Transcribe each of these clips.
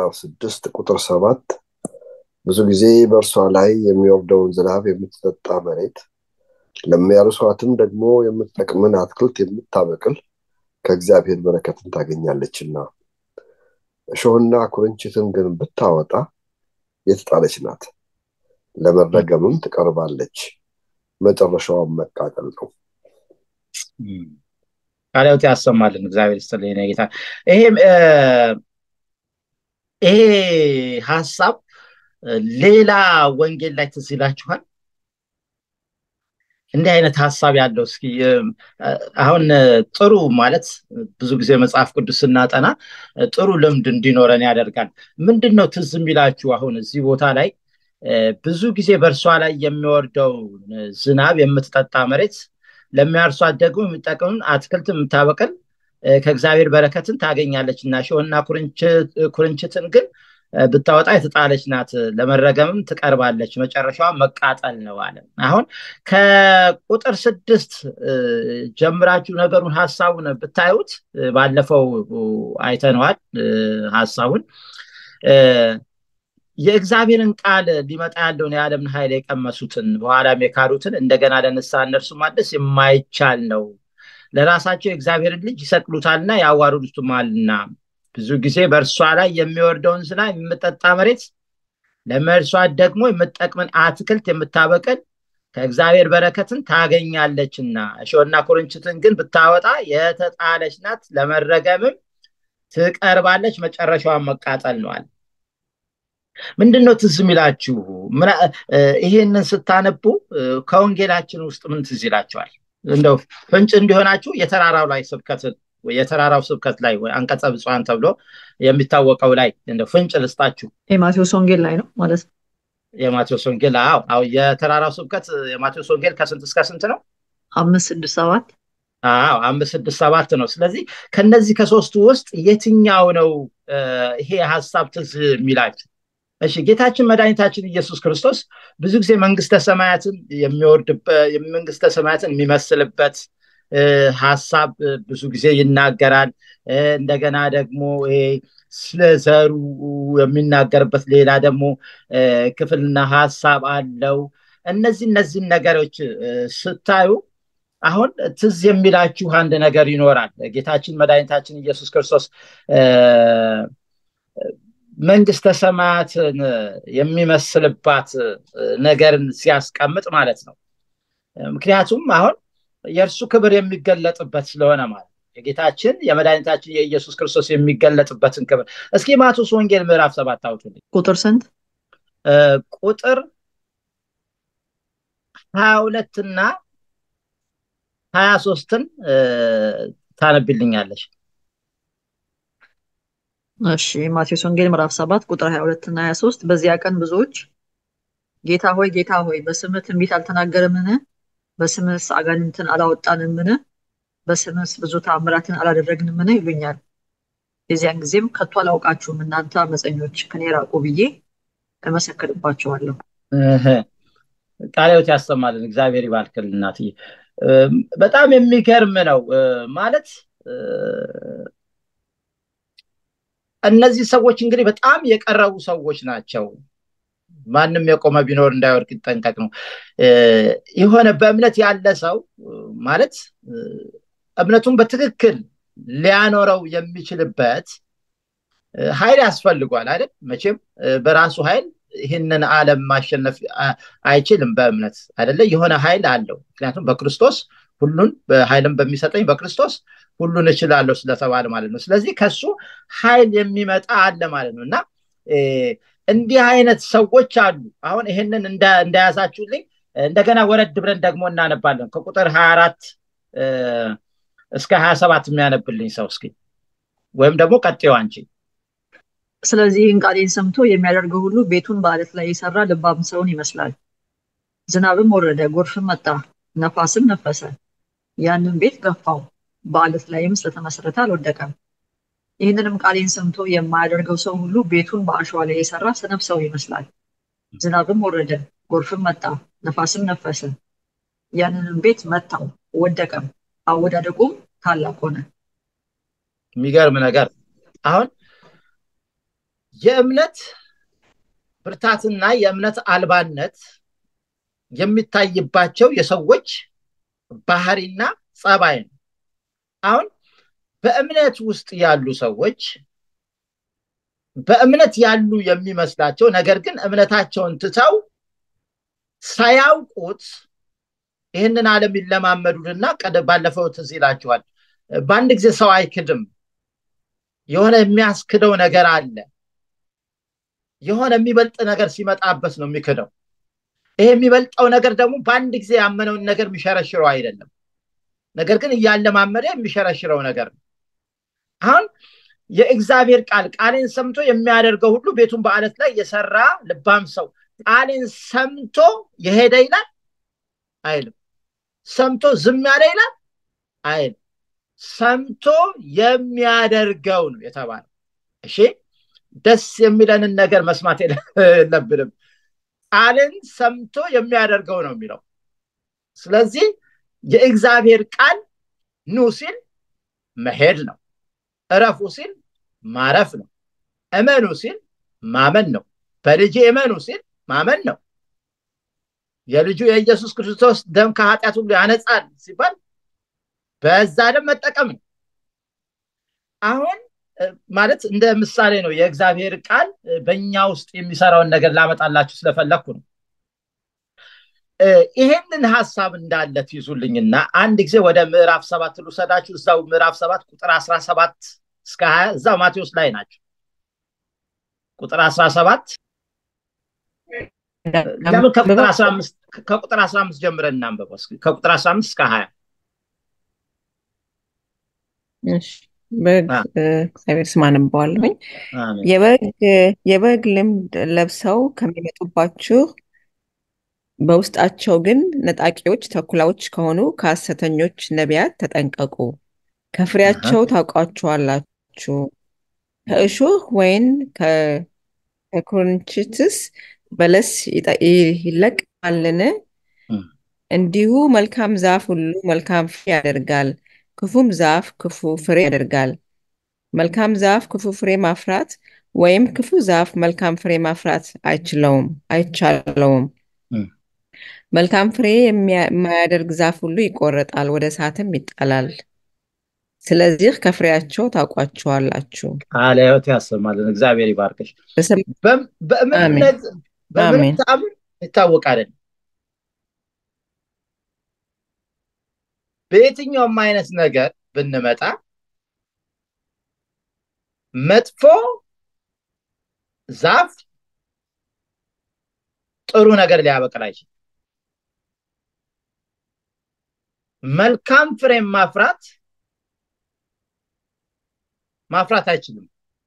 ምዕራፍ ስድስት ቁጥር ሰባት ብዙ ጊዜ በእርሷ ላይ የሚወርደውን ዝናብ የምትጠጣ መሬት ለሚያርሷትም ደግሞ የምትጠቅምን አትክልት የምታበቅል ከእግዚአብሔር በረከትን ታገኛለችና እሾህና ኩርንችትን ግን ብታወጣ የተጣለች ናት፣ ለመረገምም ትቀርባለች፣ መጨረሻዋን መቃጠል ነው። ቃልዎት ያሰማልን። እግዚአብሔር ይስጥልኝ የኔ ጌታ። ይሄ ይሄ ሀሳብ ሌላ ወንጌል ላይ ትዝ ይላችኋል? እንዲህ አይነት ሀሳብ ያለው እስኪ አሁን ጥሩ ማለት ብዙ ጊዜ መጽሐፍ ቅዱስ ስናጠና ጥሩ ልምድ እንዲኖረን ያደርጋል። ምንድን ነው ትዝ የሚላችሁ አሁን እዚህ ቦታ ላይ ብዙ ጊዜ በእርሷ ላይ የሚወርደው ዝናብ የምትጠጣ መሬት ለሚያርሷት ደግሞ የሚጠቅምን አትክልት የምታበቅል ከእግዚአብሔር በረከትን ታገኛለች እና እሾህና ኩርንችትን ግን ብታወጣ የተጣለች ናት፣ ለመረገምም ትቀርባለች፣ መጨረሻዋ መቃጠል ነው አለ። አሁን ከቁጥር ስድስት ጀምራችሁ ነገሩን ሀሳቡን ብታዩት ባለፈው አይተነዋል ሀሳቡን የእግዚአብሔርን ቃል ሊመጣ ያለውን የዓለምን ኃይል የቀመሱትን በኋላም የካዱትን እንደገና ለንስሐ እነርሱ ማደስ የማይቻል ነው። ለራሳቸው የእግዚአብሔርን ልጅ ይሰቅሉታልና ያዋርዱትማልና ብዙ ጊዜ በእርሷ ላይ የሚወርደውን ዝናብ የምጠጣ መሬት ለመርሷት ደግሞ የምጠቅምን አትክልት የምታበቅል ከእግዚአብሔር በረከትን ታገኛለችና እሾህና ኩርንችትን ግን ብታወጣ የተጣለች ናት፣ ለመረገምም ትቀርባለች፣ መጨረሻዋን መቃጠል ነዋል። ምንድን ነው ትዝ የሚላችሁ? ይሄንን ስታነቡ ከወንጌላችን ውስጥ ምን ትዝ ይላችኋል? እንደው ፍንጭ እንዲሆናችሁ የተራራው ላይ ስብከትን የተራራው ስብከት ላይ አንቀጸ ብፁዓን ተብሎ የሚታወቀው ላይ እንደ ፍንጭ ልስጣችሁ። የማቴዎስ ወንጌል ላይ ነው ማለት ነው። የማቴዎስ ወንጌል አዎ፣ አዎ። የተራራው ስብከት የማቴዎስ ወንጌል ከስንት እስከ ስንት ነው? አምስት ስድስት ሰባት አዎ፣ አምስት ስድስት ሰባት ነው። ስለዚህ ከነዚህ ከሶስቱ ውስጥ የትኛው ነው ይሄ ሀሳብ ትዝ የሚላችሁ? እሺ ጌታችን መድኃኒታችን ኢየሱስ ክርስቶስ ብዙ ጊዜ መንግስተ ሰማያትን የሚወርድበት መንግስተ ሰማያትን የሚመስልበት ሀሳብ ብዙ ጊዜ ይናገራል። እንደገና ደግሞ ይሄ ስለ ዘሩ የሚናገርበት ሌላ ደግሞ ክፍልና ሀሳብ አለው። እነዚህ እነዚህን ነገሮች ስታዩ አሁን ትዝ የሚላችሁ አንድ ነገር ይኖራል። ጌታችን መድኃኒታችን ኢየሱስ ክርስቶስ መንግስተ ሰማያትን የሚመስልባት ነገርን ሲያስቀምጥ ማለት ነው። ምክንያቱም አሁን የእርሱ ክብር የሚገለጥበት ስለሆነ ማለት የጌታችን የመድኃኒታችን የኢየሱስ ክርስቶስ የሚገለጥበትን ክብር እስኪ ማቴዎስ ወንጌል ምዕራፍ ሰባት አውጡልኝ። ቁጥር ስንት? ቁጥር ሀያ ሁለትና ሀያ ሶስትን ታነብልኛለች። እሺ ማቴዎስ ወንጌል ምዕራፍ ሰባት ቁጥር ሀያ ሁለት እና ሀያ ሶስት በዚያ ቀን ብዙዎች ጌታ ሆይ ጌታ ሆይ በስምህ ትንቢት አልተናገርምን? በስምህስ አጋንንትን አላወጣንምን? በስምህስ ብዙ ተአምራትን አላደረግንምን? ይሉኛል። የዚያን ጊዜም ከቶ አላውቃችሁም እናንተ አመፀኞች ከኔ ራቁ ብዬ እመሰክርባቸዋለሁ። ቃልዎት ያሰማልን። እግዚአብሔር ይባርክልን እናትዬ። በጣም የሚገርም ነው ማለት እነዚህ ሰዎች እንግዲህ በጣም የቀረቡ ሰዎች ናቸው። ማንም የቆመ ቢኖር እንዳይወድቅ ይጠንቀቅ ነው። የሆነ በእምነት ያለ ሰው ማለት እምነቱን በትክክል ሊያኖረው የሚችልበት ኃይል ያስፈልጓል አይደል? መቼም በራሱ ኃይል ይህንን ዓለም ማሸነፍ አይችልም። በእምነት አይደለ? የሆነ ኃይል አለው። ምክንያቱም በክርስቶስ ሁሉን ኃይልን በሚሰጠኝ በክርስቶስ ሁሉን እችላለሁ ስለተባለ ማለት ነው። ስለዚህ ከሱ ኃይል የሚመጣ አለ ማለት ነው እና እንዲህ አይነት ሰዎች አሉ። አሁን ይህንን እንደያዛችሁልኝ እንደገና ወረድ ብለን ደግሞ እናነባለን ከቁጥር ሀያ አራት እስከ ሀያ ሰባት የሚያነብልኝ ሰው እስኪ ወይም ደግሞ ቀጤው አንቺ። ስለዚህ ይህን ቃሌን ሰምቶ የሚያደርገው ሁሉ ቤቱን በአለት ላይ የሰራ ልባም ሰውን ይመስላል። ዝናብም ወረደ፣ ጎርፍም መጣ፣ ነፋስም ነፈሰ፣ ያንን ቤት ገፋው፣ በአለት ላይም ስለተመሰረተ አልወደቀም። ይህንንም ቃሌን ሰምቶ የማያደርገው ሰው ሁሉ ቤቱን በአሸዋ ላይ የሰራ ሰነፍ ሰው ይመስላል። ዝናብም ወረደ፣ ጎርፍም መጣ፣ ነፋስም ነፈሰ፣ ያንንም ቤት መታው፣ ወደቀም፣ አወዳደቁም ታላቅ ሆነ። የሚገርም ነገር አሁን የእምነት ብርታትና የእምነት አልባነት የሚታይባቸው የሰዎች ባህሪና ጸባይ ነው አሁን በእምነት ውስጥ ያሉ ሰዎች በእምነት ያሉ የሚመስላቸው ነገር ግን እምነታቸውን ትተው ሳያውቁት ይህንን ዓለም ይለማመዱትና ባለፈው ትዝ ይላችኋል በአንድ ጊዜ ሰው አይክድም የሆነ የሚያስክደው ነገር አለ የሆነ የሚበልጥ ነገር ሲመጣበት ነው የሚክደው ይሄ የሚበልጠው ነገር ደግሞ በአንድ ጊዜ ያመነውን ነገር የሚሸረሽረው አይደለም ነገር ግን እያለማመደ የሚሸረሽረው ነገር ነው አሁን የእግዚአብሔር ቃል ቃሌን ሰምቶ የሚያደርገው ሁሉ ቤቱን በአለት ላይ የሰራ ልባም ሰው ቃሌን ሰምቶ የሄደ ይላል አይልም ሰምቶ ዝም ያለ ይላል አይልም ሰምቶ የሚያደርገው ነው የተባለው እሺ ደስ የሚለንን ነገር መስማት የለብንም ቃልን ሰምቶ የሚያደርገው ነው የሚለው ስለዚህ የእግዚአብሔር ቃል ኑ ሲል መሄድ ነው እረፉ ሲል ማረፍ ነው እመኑ ሲል ማመን ነው በልጅ እመኑ ሲል ማመን ነው የልጁ የኢየሱስ ክርስቶስ ደም ከኃጢአት ሁሉ ያነጻል ሲባል በዛ ደም መጠቀም ነው አሁን ማለት እንደ ምሳሌ ነው የእግዚአብሔር ቃል በእኛ ውስጥ የሚሰራውን ነገር ላመጣላችሁ ስለፈለግኩ ነው ይሄንን ሀሳብ እንዳለ ትይዙልኝና አንድ ጊዜ ወደ ምዕራፍ ሰባት ልውሰዳችሁ እዛው ምዕራፍ ሰባት ቁጥር አስራ ሰባት እስከ ሀያ እዛው ማቴዎስ ላይ ናቸው ቁጥር አስራ ሰባት ለምን ከቁጥር አስራ አምስት ጀምረን እናንበበው ከቁጥር አስራ አምስት እስከ ሀያ በእግዚአብሔር ስም አነባዋለሁኝ የበግ ልምድ ለብሰው ከሚመጡባችሁ በውስጣቸው ግን ነጣቂዎች ተኩላዎች ከሆኑ ከሐሰተኞች ነቢያት ተጠንቀቁ ከፍሬያቸው ታውቋቸዋላችሁ ከእሾህ ወይን ከኩርንችትስ በለስ ይለቅማልን እንዲሁ መልካም ዛፍ ሁሉ መልካም ፍሬ ያደርጋል ክፉም ዛፍ ክፉ ፍሬ ያደርጋል መልካም ዛፍ ክፉ ፍሬ ማፍራት ወይም ክፉ ዛፍ መልካም ፍሬ ማፍራት አይችለውም አይቻለውም መልካም ፍሬ የማያደርግ ዛፍ ሁሉ ይቆረጣል ወደ እሳትም ይጣላል ስለዚህ ከፍሬያቸው ታውቋቸዋላችሁ ቃለ ህይወት ያሰማልን እግዚአብሔር ይባርክሽ በእምነት ታምን ይታወቃለን በየትኛውም አይነት ነገር ብንመጣ መጥፎ ዛፍ ጥሩ ነገር ሊያበቅል አይችልም መልካም ፍሬም ማፍራት ማፍራት አይችልም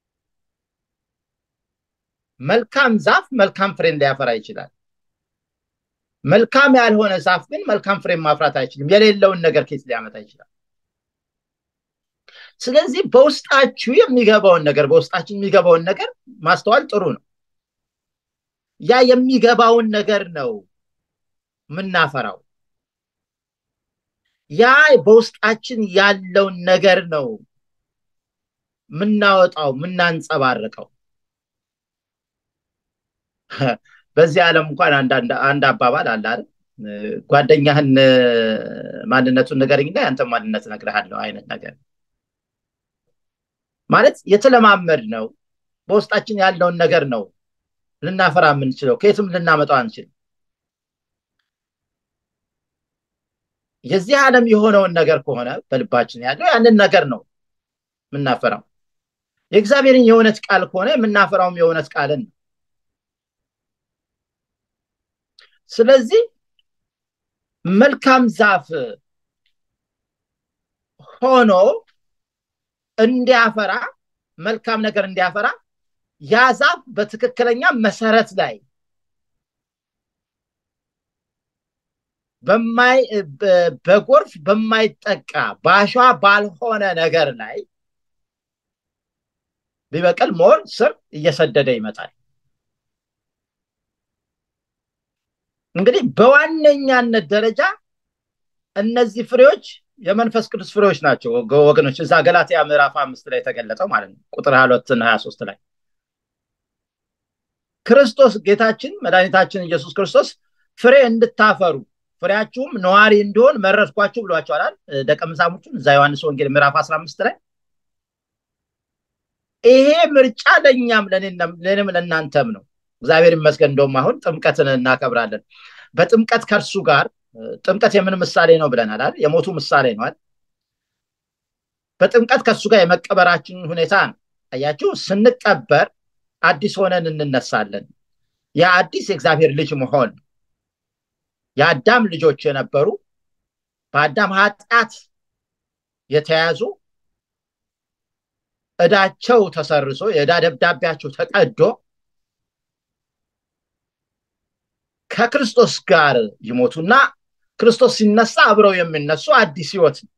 መልካም ዛፍ መልካም ፍሬን ሊያፈራ ይችላል መልካም ያልሆነ ዛፍ ግን መልካም ፍሬን ማፍራት አይችልም የሌለውን ነገር ኬት ሊያመጣ ይችላል ስለዚህ በውስጣችሁ የሚገባውን ነገር በውስጣችን የሚገባውን ነገር ማስተዋል ጥሩ ነው ያ የሚገባውን ነገር ነው የምናፈራው ያ በውስጣችን ያለውን ነገር ነው ምናወጣው ምናንጸባርቀው በዚህ ዓለም እንኳን አንድ አባባል አለ አይደል ጓደኛህን ማንነቱን ንገረኝና ያንተ ማንነት እነግርሃለሁ አይነት ነገር ማለት የተለማመድ ነው በውስጣችን ያለውን ነገር ነው ልናፈራ የምንችለው ከየትም ልናመጣው አንችልም የዚህ ዓለም የሆነውን ነገር ከሆነ በልባችን ያለው ያንን ነገር ነው የምናፈራው የእግዚአብሔርን የእውነት ቃል ከሆነ የምናፈራውም የእውነት ቃልን ነው ስለዚህ መልካም ዛፍ ሆኖ እንዲያፈራ መልካም ነገር እንዲያፈራ ያ ዛፍ በትክክለኛ መሰረት ላይ በጎርፍ በማይጠቃ በአሸዋ ባልሆነ ነገር ላይ ቢበቅል ሞር ስር እየሰደደ ይመጣል እንግዲህ በዋነኛነት ደረጃ እነዚህ ፍሬዎች የመንፈስ ቅዱስ ፍሬዎች ናቸው ወገኖች እዛ ገላትያ ምዕራፍ አምስት ላይ የተገለጠው ማለት ነው ቁጥር ሀያ ሁለትና ሀያ ሶስት ላይ ክርስቶስ ጌታችን መድኃኒታችን ኢየሱስ ክርስቶስ ፍሬ እንድታፈሩ ፍሬያችሁም ነዋሪ እንዲሆን መረጥኳችሁ ብሏቸዋል ደቀ መዛሙርቱን እዛ ዮሐንስ ወንጌል ምዕራፍ 15 ላይ ይሄ ምርጫ ለእኛም ለእኔም ለእናንተም ነው እግዚአብሔር ይመስገን እንደውም አሁን ጥምቀትን እናከብራለን በጥምቀት ከእርሱ ጋር ጥምቀት የምን ምሳሌ ነው ብለናል አይደል የሞቱ ምሳሌ ነው አይደል በጥምቀት ከእሱ ጋር የመቀበራችን ሁኔታ ነው አያችሁ ስንቀበር አዲስ ሆነን እንነሳለን የአዲስ የእግዚአብሔር ልጅ መሆን የአዳም ልጆች የነበሩ በአዳም ኃጢአት የተያዙ እዳቸው ተሰርሶ የዕዳ ደብዳቤያቸው ተቀዶ ከክርስቶስ ጋር ይሞቱና ክርስቶስ ሲነሳ አብረው የሚነሱ አዲስ ህይወት ነው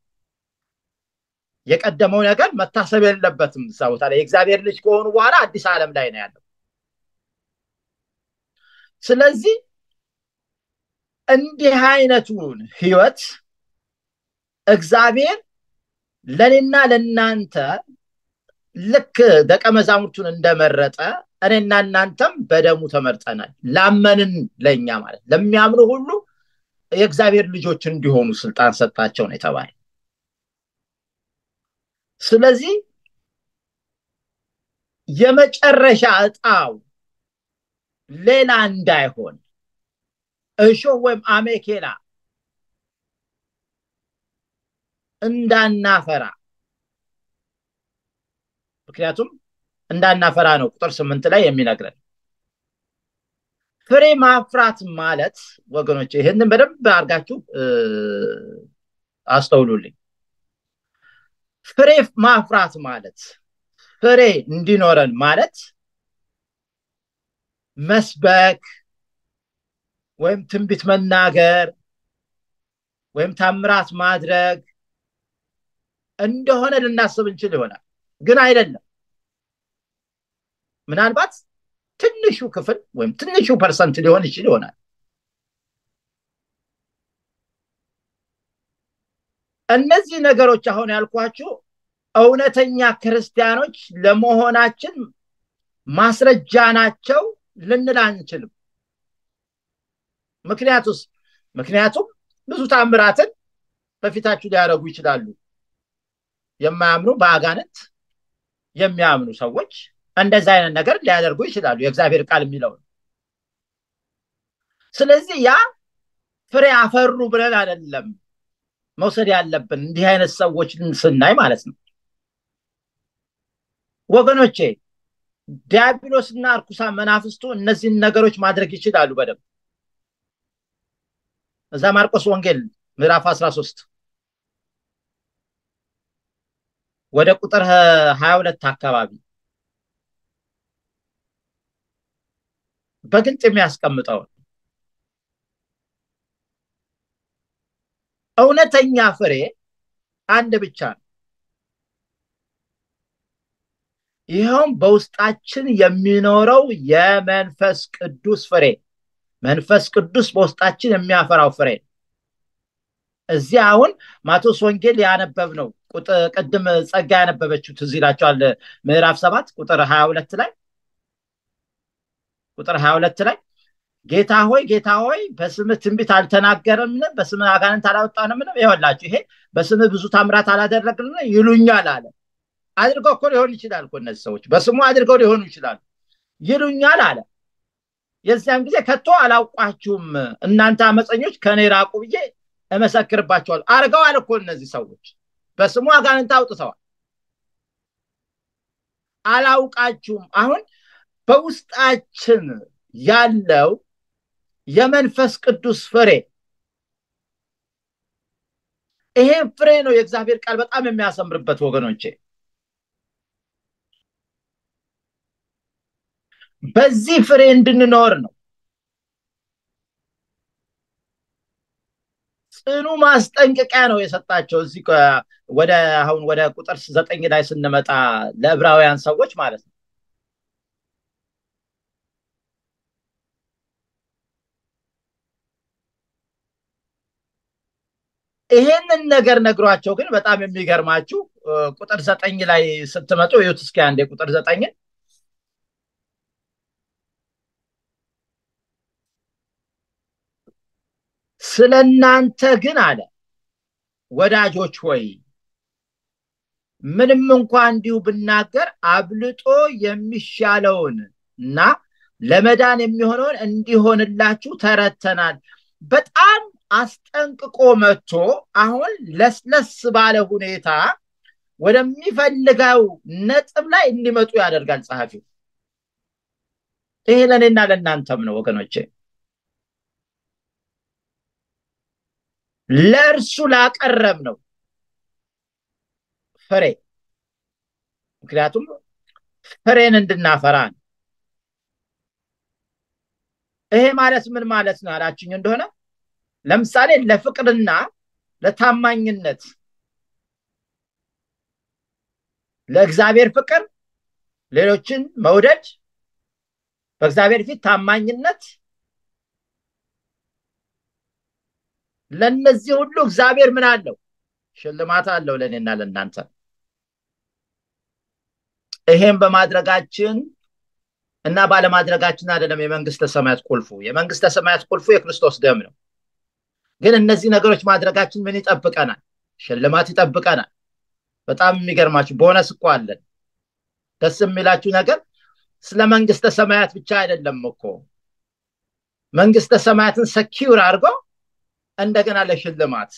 የቀደመው ነገር መታሰብ የለበትም እዛ ቦታ ላይ የእግዚአብሔር ልጅ ከሆኑ በኋላ አዲስ ዓለም ላይ ነው ያለው ስለዚህ እንዲህ አይነቱን ህይወት እግዚአብሔር ለእኔና ለእናንተ ልክ ደቀ መዛሙርቱን እንደመረጠ እኔና እናንተም በደሙ ተመርጠናል ላመንን ለእኛ ማለት ለሚያምኑ ሁሉ የእግዚአብሔር ልጆች እንዲሆኑ ስልጣን ሰጣቸው ነው የተባለ ስለዚህ የመጨረሻ እጣው ሌላ እንዳይሆን እሾህ ወይም አሜኬላ እንዳናፈራ ምክንያቱም እንዳናፈራ ነው ቁጥር ስምንት ላይ የሚነግረን ፍሬ ማፍራት ማለት ወገኖች ይህንን በደንብ አድርጋችሁ አስተውሉልኝ ፍሬ ማፍራት ማለት ፍሬ እንዲኖረን ማለት መስበክ ወይም ትንቢት መናገር ወይም ታምራት ማድረግ እንደሆነ ልናስብ እንችል ይሆናል ግን አይደለም ምናልባት ትንሹ ክፍል ወይም ትንሹ ፐርሰንት ሊሆን ይችል ይሆናል እነዚህ ነገሮች አሁን ያልኳችሁ እውነተኛ ክርስቲያኖች ለመሆናችን ማስረጃ ናቸው ልንል አንችልም ምክንያቱስ ምክንያቱም ብዙ ታምራትን በፊታችሁ ሊያደረጉ ይችላሉ የማያምኑ በአጋንንት የሚያምኑ ሰዎች እንደዚ አይነት ነገር ሊያደርጉ ይችላሉ የእግዚአብሔር ቃል የሚለው ስለዚህ ያ ፍሬ አፈሩ ብለን አይደለም መውሰድ ያለብን እንዲህ አይነት ሰዎች ስናይ ማለት ነው ወገኖቼ ዲያብሎስና እርኩሳ መናፍስቱ እነዚህን ነገሮች ማድረግ ይችላሉ በደንብ እዛ ማርቆስ ወንጌል ምዕራፍ 13 ወደ ቁጥር 22 አካባቢ በግልጽ የሚያስቀምጠውን እውነተኛ ፍሬ አንድ ብቻ ነው ይኸውም በውስጣችን የሚኖረው የመንፈስ ቅዱስ ፍሬ መንፈስ ቅዱስ በውስጣችን የሚያፈራው ፍሬ እዚህ አሁን ማቴዎስ ወንጌል ያነበብ ነው ቅድም ጸጋ ያነበበችው ትዝ ይላቸዋል ምዕራፍ ሰባት ቁጥር ሀያ ሁለት ላይ ቁጥር ሀያ ሁለት ላይ ጌታ ሆይ ጌታ ሆይ በስምህ ትንቢት አልተናገርምን በስምህ አጋንንት አላወጣንምን ይኸውላችሁ ይሄ በስምህ ብዙ ታምራት አላደረግን ይሉኛል አለ አድርገው እኮ ሊሆን ይችላል እኮ እነዚህ ሰዎች በስሙ አድርገው ሊሆኑ ይችላሉ ይሉኛል አለ የዚያን ጊዜ ከቶ አላውቋችሁም እናንተ አመፀኞች ከኔ ራቁ ብዬ እመሰክርባቸዋል አርገዋል እኮ እነዚህ ሰዎች በስሙ አጋንንት አውጥተዋል አላውቃችሁም አሁን በውስጣችን ያለው የመንፈስ ቅዱስ ፍሬ ይሄን ፍሬ ነው የእግዚአብሔር ቃል በጣም የሚያሰምርበት ወገኖቼ በዚህ ፍሬ እንድንኖር ነው ጽኑ ማስጠንቀቂያ ነው የሰጣቸው እዚህ ወደ አሁን ወደ ቁጥር ዘጠኝ ላይ ስንመጣ ለዕብራውያን ሰዎች ማለት ነው ይሄንን ነገር ነግሯቸው ግን በጣም የሚገርማችሁ ቁጥር ዘጠኝ ላይ ስትመጡ ይሁት እስኪ አንዴ ቁጥር ዘጠኝን ስለ እናንተ ግን አለ ወዳጆች ሆይ ምንም እንኳ እንዲሁ ብናገር አብልጦ የሚሻለውን እና ለመዳን የሚሆነውን እንዲሆንላችሁ ተረተናል። በጣም አስጠንቅቆ መጥቶ አሁን ለስለስ ባለ ሁኔታ ወደሚፈልገው ነጥብ ላይ እንዲመጡ ያደርጋል ጸሐፊው። ይሄ ለእኔና ለእናንተም ነው ወገኖቼ። ለእርሱ ላቀረብ ነው ፍሬ ምክንያቱም ፍሬን እንድናፈራ ነው። ይሄ ማለት ምን ማለት ነው አላችኝ እንደሆነ ለምሳሌ ለፍቅርና ለታማኝነት ለእግዚአብሔር ፍቅር፣ ሌሎችን መውደድ፣ በእግዚአብሔር ፊት ታማኝነት ለነዚህ ሁሉ እግዚአብሔር ምን አለው? ሽልማት አለው ለእኔና ለእናንተ። ይሄም በማድረጋችን እና ባለማድረጋችን አይደለም የመንግስተ ሰማያት ቁልፉ። የመንግስተ ሰማያት ቁልፉ የክርስቶስ ደም ነው። ግን እነዚህ ነገሮች ማድረጋችን ምን ይጠብቀናል? ሽልማት ይጠብቀናል። በጣም የሚገርማችሁ ቦነስ እኮ አለን። ደስ የሚላችሁ ነገር ስለ መንግስተ ሰማያት ብቻ አይደለም እኮ መንግስተ ሰማያትን ሰኪውር አድርጎ እንደገና ለሽልማት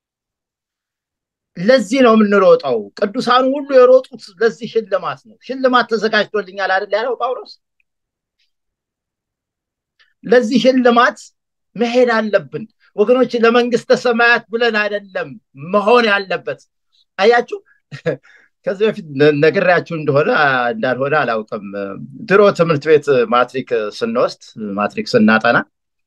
ለዚህ ነው የምንሮጠው። ቅዱሳኑ ሁሉ የሮጡት ለዚህ ሽልማት ነው። ሽልማት ተዘጋጅቶልኛል አይደል ያለው ጳውሎስ። ለዚህ ሽልማት መሄድ አለብን ወገኖች። ለመንግስተ ሰማያት ብለን አይደለም መሆን ያለበት። አያችሁ፣ ከዚህ በፊት ነግሬያችሁ እንደሆነ እንዳልሆነ አላውቅም። ድሮ ትምህርት ቤት ማትሪክ ስንወስድ ማትሪክ ስናጠና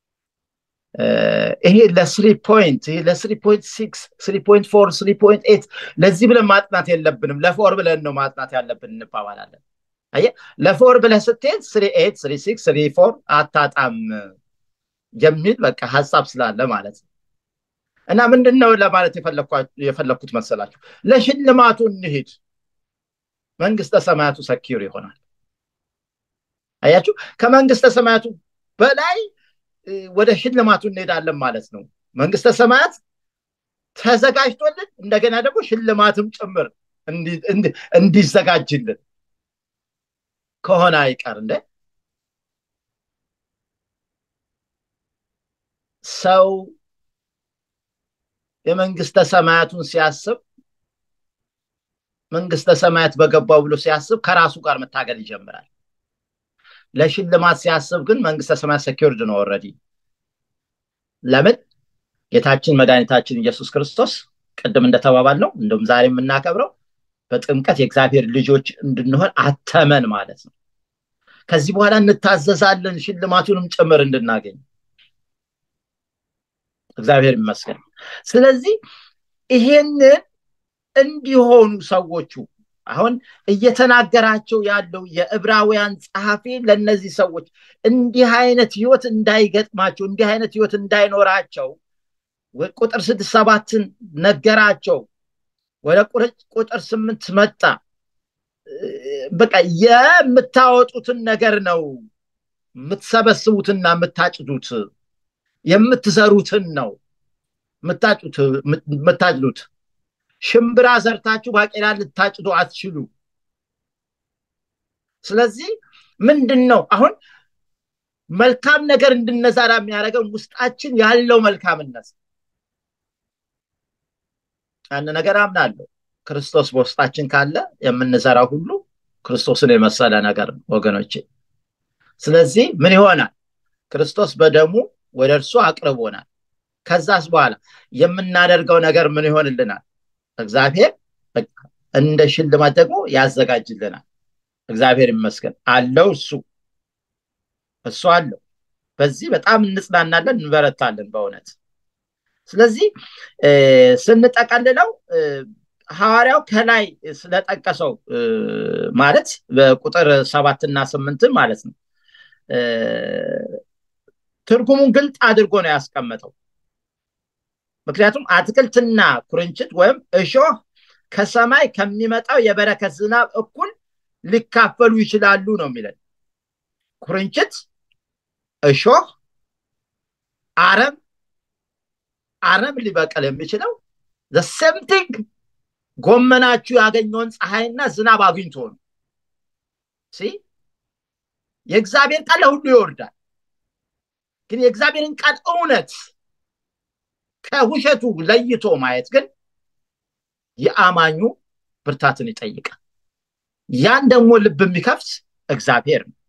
ይሄ ለስሪ ፖይንት ይሄ ለስሪ ፖይንት ሲክስ ስሪ ፖይንት ፎር ስሪ ፖይንት ኤት ለዚህ ብለን ማጥናት የለብንም ለፎር ብለን ነው ማጥናት ያለብን እንባባላለን። አየህ ለፎር ብለህ ስትሄድ ስሪ ኤት ስሪ ሲክስ ስሪ ፎር አታጣም የሚል በቃ ሀሳብ ስላለ ማለት ነው። እና ምንድን ነው ለማለት የፈለግኩት መሰላችሁ? ለሽልማቱ እንሂድ፣ መንግስተ ሰማያቱ ሰኪር ይሆናል። አያችሁ፣ ከመንግስተ ሰማያቱ በላይ ወደ ሽልማቱ እንሄዳለን ማለት ነው። መንግስተ ሰማያት ተዘጋጅቶልን እንደገና ደግሞ ሽልማትም ጭምር እንዲዘጋጅልን ከሆነ አይቀር እንደ ሰው የመንግስተ ሰማያቱን ሲያስብ መንግስተ ሰማያት በገባው ብሎ ሲያስብ ከራሱ ጋር መታገል ይጀምራል። ለሽልማት ሲያስብ ግን መንግስተ ሰማያት ሰኪርድ ነው ኦልሬዲ። ለምን ጌታችን መድኃኒታችን ኢየሱስ ክርስቶስ ቅድም እንደተባባል ነው እንደውም ዛሬ የምናከብረው በጥምቀት የእግዚአብሔር ልጆች እንድንሆን አተመን ማለት ነው። ከዚህ በኋላ እንታዘዛለን ሽልማቱንም ጭምር እንድናገኝ እግዚአብሔር ይመስገን። ስለዚህ ይሄንን እንዲሆኑ ሰዎቹ አሁን እየተናገራቸው ያለው የዕብራውያን ጸሐፊ ለእነዚህ ሰዎች እንዲህ አይነት ህይወት እንዳይገጥማቸው እንዲህ አይነት ህይወት እንዳይኖራቸው ቁጥር ስድስት ሰባትን ነገራቸው። ወደ ቁጥር ስምንት መጣ። በቃ የምታወጡትን ነገር ነው የምትሰበስቡትና የምታጭዱት የምትዘሩትን ነው የምታጭዱት። ሽምብራ ዘርታችሁ ባቄላ ልታጭዱ አትችሉ። ስለዚህ ምንድን ነው አሁን መልካም ነገር እንድነዛራ የሚያደርገን ውስጣችን ያለው መልካምነት ያን ነገር አምናለሁ። ክርስቶስ በውስጣችን ካለ የምንዘራው ሁሉ ክርስቶስን የመሰለ ነገር ነው ወገኖቼ። ስለዚህ ምን ይሆናል? ክርስቶስ በደሙ ወደ እርሱ አቅርቦናል። ከዛስ በኋላ የምናደርገው ነገር ምን ይሆንልናል? እግዚአብሔር እንደ ሽልማት ደግሞ ያዘጋጅልናል። እግዚአብሔር ይመስገን አለው እሱ እሱ አለው። በዚህ በጣም እንጽናናለን፣ እንበረታለን በእውነት ስለዚህ ስንጠቀልለው ሐዋርያው ከላይ ስለጠቀሰው ማለት በቁጥር ሰባትና ስምንትን ማለት ነው ትርጉሙን ግልጥ አድርጎ ነው ያስቀመጠው። ምክንያቱም አትክልትና ኩርንችት ወይም እሾህ ከሰማይ ከሚመጣው የበረከት ዝናብ እኩል ሊካፈሉ ይችላሉ ነው የሚለን። ኩርንችት፣ እሾህ፣ አረም አረም ሊበቀል የሚችለው ሴምቲንግ ጎመናችሁ ያገኘውን ፀሐይና ዝናብ አግኝቶ ነው የእግዚአብሔር ቃል ለሁሉ ይወርዳል ግን የእግዚአብሔርን ቃል እውነት ከውሸቱ ለይቶ ማየት ግን የአማኙ ብርታትን ይጠይቃል ያን ደግሞ ልብ የሚከፍት እግዚአብሔር ነው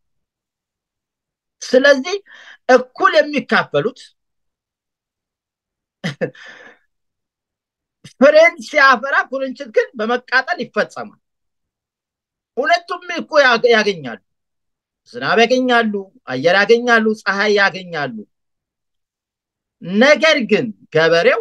ስለዚህ እኩል የሚካፈሉት ፍሬን ሲያፈራ ኩርንችት ግን በመቃጠል ይፈጸማል ሁለቱም እኮ ያገኛሉ ዝናብ ያገኛሉ አየር ያገኛሉ ፀሐይ ያገኛሉ ነገር ግን ገበሬው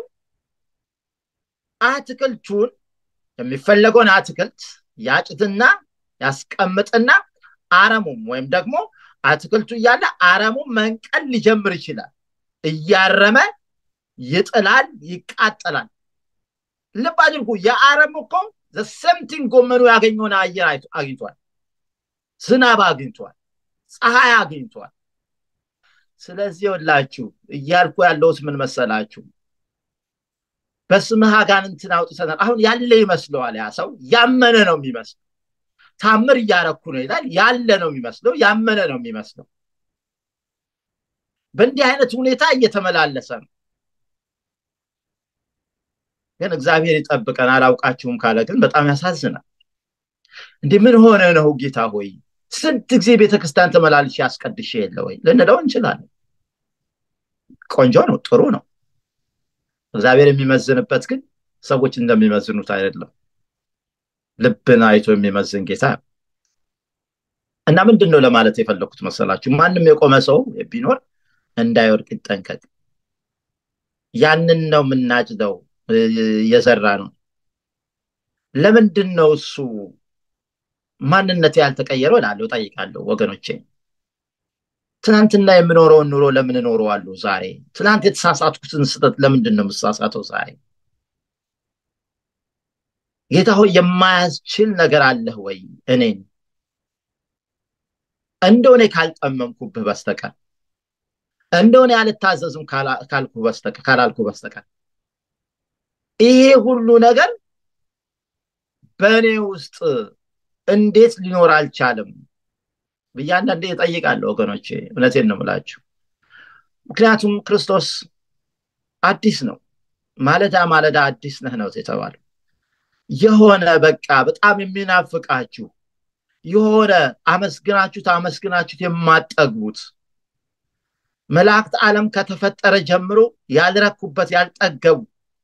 አትክልቱን የሚፈለገውን አትክልት ያጭትና ያስቀምጥና አረሙም ወይም ደግሞ አትክልቱ እያለ አረሙ መንቀል ሊጀምር ይችላል እያረመ ይጥላል ይቃጠላል ልብ አድርጉ የአረም እኮ ዘሰምቲን ጎመኑ ያገኘውን አየር አግኝቷል ዝናብ አግኝቷል ፀሐይ አግኝቷል ስለዚህ ወላችሁ እያልኩ ያለውት ምን መሰላችሁ በስምህ አጋንንትን አውጥተናል አሁን ያለ ይመስለዋል ያ ሰው ያመነ ነው የሚመስለው ታምር እያረኩ ነው ይላል ያለ ነው የሚመስለው ያመነ ነው የሚመስለው በእንዲህ አይነት ሁኔታ እየተመላለሰ ነው ግን እግዚአብሔር ይጠብቀን አላውቃችሁም ካለ ግን በጣም ያሳዝናል እንዲህ ምን ሆነ ነው ጌታ ሆይ ስንት ጊዜ ቤተክርስቲያን ተመላልሽ ያስቀድሽ የለ ወይ ልንለው እንችላለን ቆንጆ ነው ጥሩ ነው እግዚአብሔር የሚመዝንበት ግን ሰዎች እንደሚመዝኑት አይደለም ልብን አይቶ የሚመዝን ጌታ እና ምንድን ነው ለማለት የፈለኩት መሰላችሁ ማንም የቆመ ሰው ቢኖር እንዳይወድቅ ይጠንቀቅ ያንን ነው የምናጭደው የዘራ ነው ለምንድን ነው እሱ ማንነት ያልተቀየረው እላለሁ ጠይቃለሁ ወገኖቼ ትናንትና የምኖረውን ኑሮ ለምን እኖረዋለሁ ዛሬ ትናንት የተሳሳትኩትን ስህተት ለምንድን ነው የምሳሳተው ዛሬ ጌታ ሆይ የማያስችል ነገር አለህ ወይ እኔን እንደሆነ ካልጠመምኩብህ በስተቀር እንደሆነ ያልታዘዝም ካላልኩ በስተቀር ይሄ ሁሉ ነገር በእኔ ውስጥ እንዴት ሊኖር አልቻለም ብዬ አንዳንዴ እጠይቃለሁ ወገኖቼ እውነቴን ነው ምላችሁ ምክንያቱም ክርስቶስ አዲስ ነው ማለዳ ማለዳ አዲስ ነህ ነው የተባለው የሆነ በቃ በጣም የሚናፍቃችሁ የሆነ አመስግናችሁት አመስግናችሁት የማጠግቡት መላእክት ዓለም ከተፈጠረ ጀምሮ ያልረኩበት ያልጠገቡ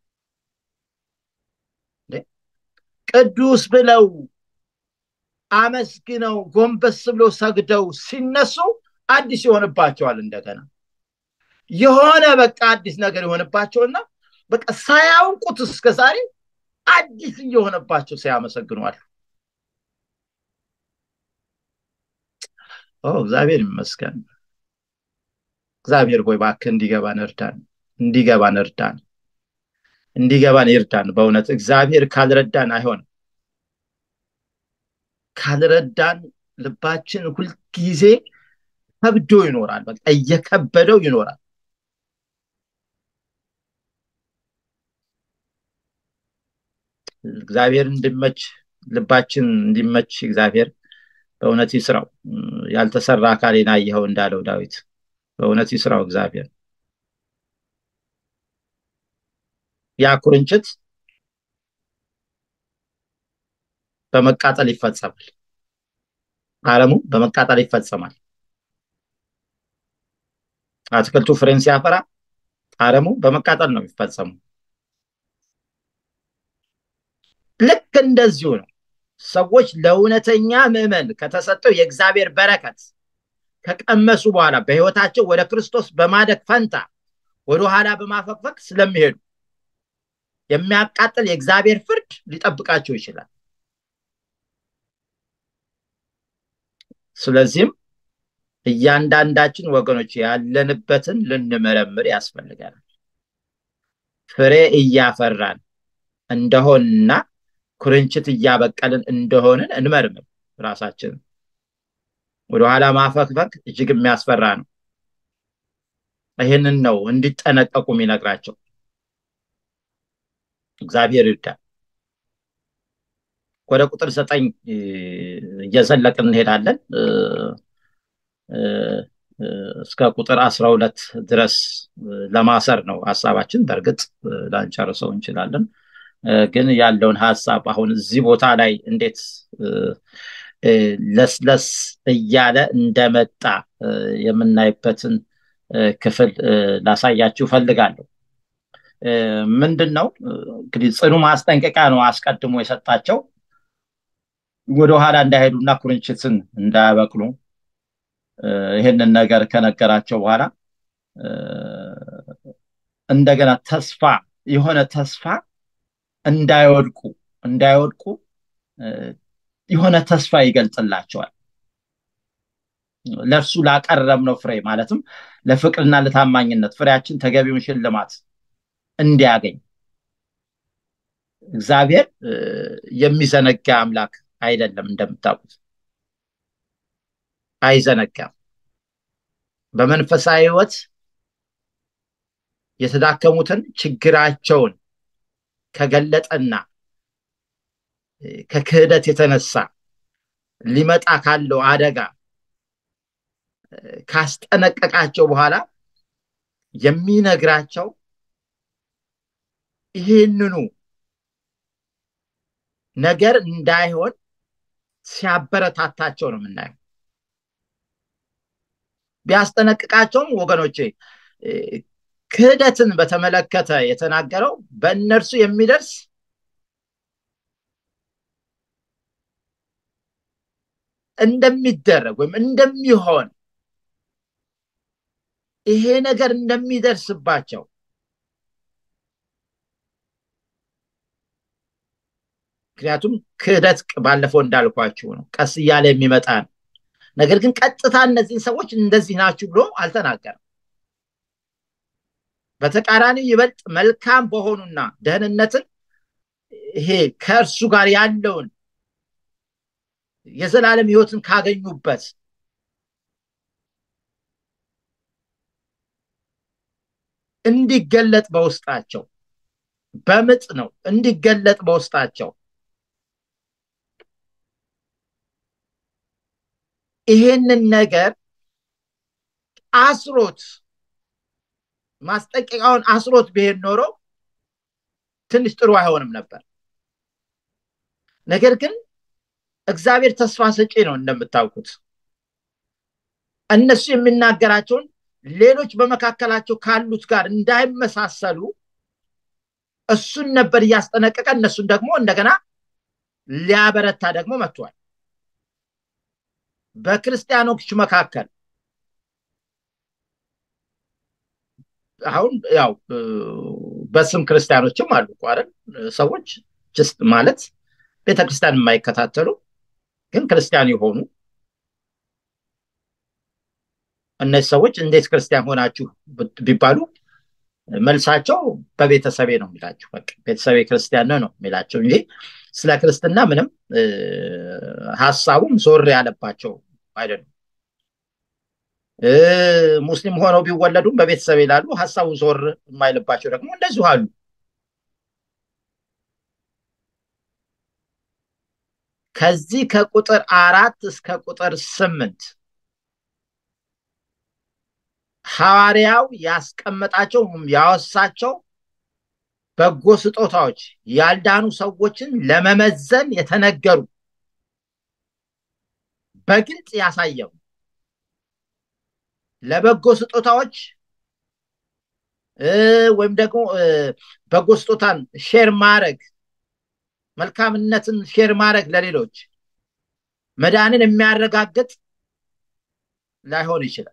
ቅዱስ ብለው አመስግነው ጎንበስ ብለው ሰግደው ሲነሱ አዲስ ይሆንባቸዋል እንደገና የሆነ በቃ አዲስ ነገር ይሆንባቸውና በቃ ሳያውቁት እስከ ዛሬ አዲስ እየሆነባቸው ሲያመሰግኗል እግዚአብሔር ይመስገን እግዚአብሔር ሆይ ባክ እንዲገባን እርዳን እንዲገባን እርዳን እንዲገባን ይርዳን በእውነት እግዚአብሔር ካልረዳን አይሆንም ካልረዳን ልባችን ሁልጊዜ ከብዶ ይኖራል በቃ እየከበደው ይኖራል እግዚአብሔር እንዲመች ልባችን እንዲመች እግዚአብሔር በእውነት ይስራው ያልተሰራ አካሌን አየኸው እንዳለው ዳዊት በእውነት ይስራው እግዚአብሔር ያ ኩርንችት በመቃጠል ይፈጸማል አረሙ በመቃጠል ይፈጸማል አትክልቱ ፍሬን ሲያፈራ አረሙ በመቃጠል ነው የሚፈጸሙ ልክ እንደዚሁ ነው ሰዎች ለእውነተኛ ምዕመን ከተሰጠው የእግዚአብሔር በረከት ከቀመሱ በኋላ በህይወታቸው ወደ ክርስቶስ በማደግ ፈንታ ወደ ኋላ በማፈግፈግ ስለሚሄዱ የሚያቃጥል የእግዚአብሔር ፍርድ ሊጠብቃቸው ይችላል ስለዚህም እያንዳንዳችን ወገኖች ያለንበትን ልንመረምር ያስፈልገናል ፍሬ እያፈራን እንደሆንና ኩርንችት እያበቀልን እንደሆንን እንመርምር ራሳችንን ወደኋላ ማፈግፈግ እጅግ የሚያስፈራ ነው ይህንን ነው እንዲጠነቀቁ የሚነግራቸው እግዚአብሔር ይርዳል። ወደ ቁጥር ዘጠኝ እየዘለቅን እንሄዳለን እስከ ቁጥር አስራ ሁለት ድረስ ለማሰር ነው ሀሳባችን። በእርግጥ ላንጨርሰው እንችላለን፣ ግን ያለውን ሀሳብ አሁን እዚህ ቦታ ላይ እንዴት ለስለስ እያለ እንደመጣ የምናይበትን ክፍል ላሳያችሁ ፈልጋለሁ። ምንድን ነው እንግዲህ ጽኑ ማስጠንቀቂያ ነው አስቀድሞ የሰጣቸው ወደኋላ እንዳይሄዱና ኩርንችትን እንዳያበቅሉ ይህንን ነገር ከነገራቸው በኋላ እንደገና ተስፋ የሆነ ተስፋ እንዳይወድቁ እንዳይወድቁ የሆነ ተስፋ ይገልጽላቸዋል። ለእርሱ ላቀረብነው ፍሬ ማለትም ለፍቅርና ለታማኝነት ፍሬያችን ተገቢውን ሽልማት እንዲያገኝ እግዚአብሔር የሚዘነጋ አምላክ አይደለም። እንደምታውቁት አይዘነጋም። በመንፈሳዊ ሕይወት የተዳከሙትን ችግራቸውን ከገለጠና ከክህደት የተነሳ ሊመጣ ካለው አደጋ ካስጠነቀቃቸው በኋላ የሚነግራቸው ይህንኑ ነገር እንዳይሆን ሲያበረታታቸው ነው የምናየው። ቢያስጠነቅቃቸውም ወገኖቼ ክህደትን በተመለከተ የተናገረው በእነርሱ የሚደርስ እንደሚደረግ ወይም እንደሚሆን ይሄ ነገር እንደሚደርስባቸው ምክንያቱም ክህደት ባለፈው እንዳልኳችሁ ነው፣ ቀስ እያለ የሚመጣ ነው። ነገር ግን ቀጥታ እነዚህን ሰዎች እንደዚህ ናችሁ ብሎ አልተናገረም። በተቃራኒ ይበልጥ መልካም በሆኑና ደህንነትን ይሄ ከእርሱ ጋር ያለውን የዘላለም ሕይወትን ካገኙበት እንዲገለጥ በውስጣቸው በምጥ ነው እንዲገለጥ በውስጣቸው ይሄንን ነገር አስሮት ማስጠንቀቂያውን አስሮት ቢሄድ ኖሮ ትንሽ ጥሩ አይሆንም ነበር። ነገር ግን እግዚአብሔር ተስፋ ሰጪ ነው። እንደምታውቁት እነሱ የሚናገራቸውን ሌሎች በመካከላቸው ካሉት ጋር እንዳይመሳሰሉ እሱን ነበር እያስጠነቀቀ እነሱን ደግሞ እንደገና ሊያበረታ ደግሞ መጥቷል። በክርስቲያኖች መካከል አሁን ያው በስም ክርስቲያኖችም አሉ አይደል? ሰዎች ጅስት ማለት ቤተክርስቲያን የማይከታተሉ ግን ክርስቲያን የሆኑ እነዚህ ሰዎች እንዴት ክርስቲያን ሆናችሁ ቢባሉ መልሳቸው በቤተሰቤ ነው የሚላቸው። በቃ ቤተሰቤ ክርስቲያን ነው የሚላቸው እንጂ ስለ ክርስትና ምንም ሀሳቡም ዞር ያለባቸው አይደሉም። ሙስሊም ሆነው ቢወለዱም በቤተሰብ ይላሉ። ሀሳቡ ዞር የማይልባቸው ደግሞ እንደዚሁ አሉ። ከዚህ ከቁጥር አራት እስከ ቁጥር ስምንት ሐዋርያው ያስቀመጣቸው ያወሳቸው በጎ ስጦታዎች ያልዳኑ ሰዎችን ለመመዘን የተነገሩ በግልጽ ያሳየው ለበጎ ስጦታዎች ወይም ደግሞ በጎ ስጦታን ሼር ማድረግ መልካምነትን ሼር ማድረግ ለሌሎች መዳንን የሚያረጋግጥ ላይሆን ይችላል።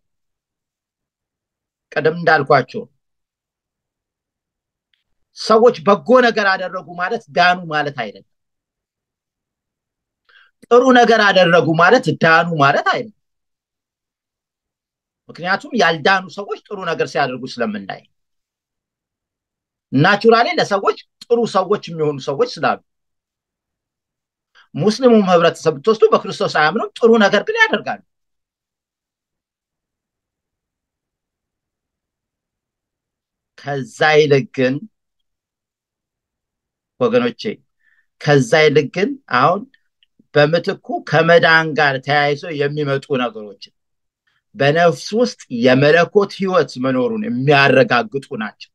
ቀደም እንዳልኳቸው ሰዎች በጎ ነገር አደረጉ ማለት ዳኑ ማለት አይደለም። ጥሩ ነገር አደረጉ ማለት ዳኑ ማለት አይደለም። ምክንያቱም ያልዳኑ ሰዎች ጥሩ ነገር ሲያደርጉ ስለምናይ ናቹራሊ ለሰዎች ጥሩ ሰዎች የሚሆኑ ሰዎች ስላሉ ሙስሊሙም ህብረተሰብ ብትወስዱ በክርስቶስ አያምኑም፣ ጥሩ ነገር ግን ያደርጋሉ። ከዛ ይልቅ ግን ወገኖቼ ከዛ ይልቅ ግን አሁን በምትኩ ከመዳን ጋር ተያይዞ የሚመጡ ነገሮችን በነፍስ ውስጥ የመለኮት ህይወት መኖሩን የሚያረጋግጡ ናቸው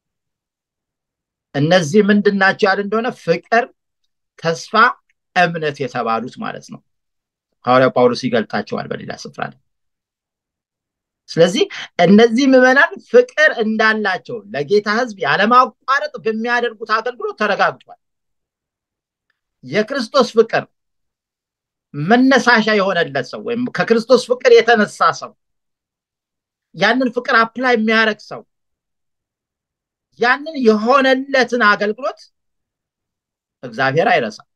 እነዚህ ምንድን ናቸው ያለ እንደሆነ ፍቅር ተስፋ እምነት የተባሉት ማለት ነው ሐዋርያው ጳውሎስ ይገልጣቸዋል በሌላ ስፍራ ላይ ስለዚህ እነዚህ ምዕመናን ፍቅር እንዳላቸው ለጌታ ህዝብ ያለማቋረጥ በሚያደርጉት አገልግሎት ተረጋግጧል የክርስቶስ ፍቅር መነሳሻ የሆነለት ሰው ወይም ከክርስቶስ ፍቅር የተነሳ ሰው ያንን ፍቅር አፕላይ የሚያደረግ ሰው ያንን የሆነለትን አገልግሎት እግዚአብሔር አይረሳም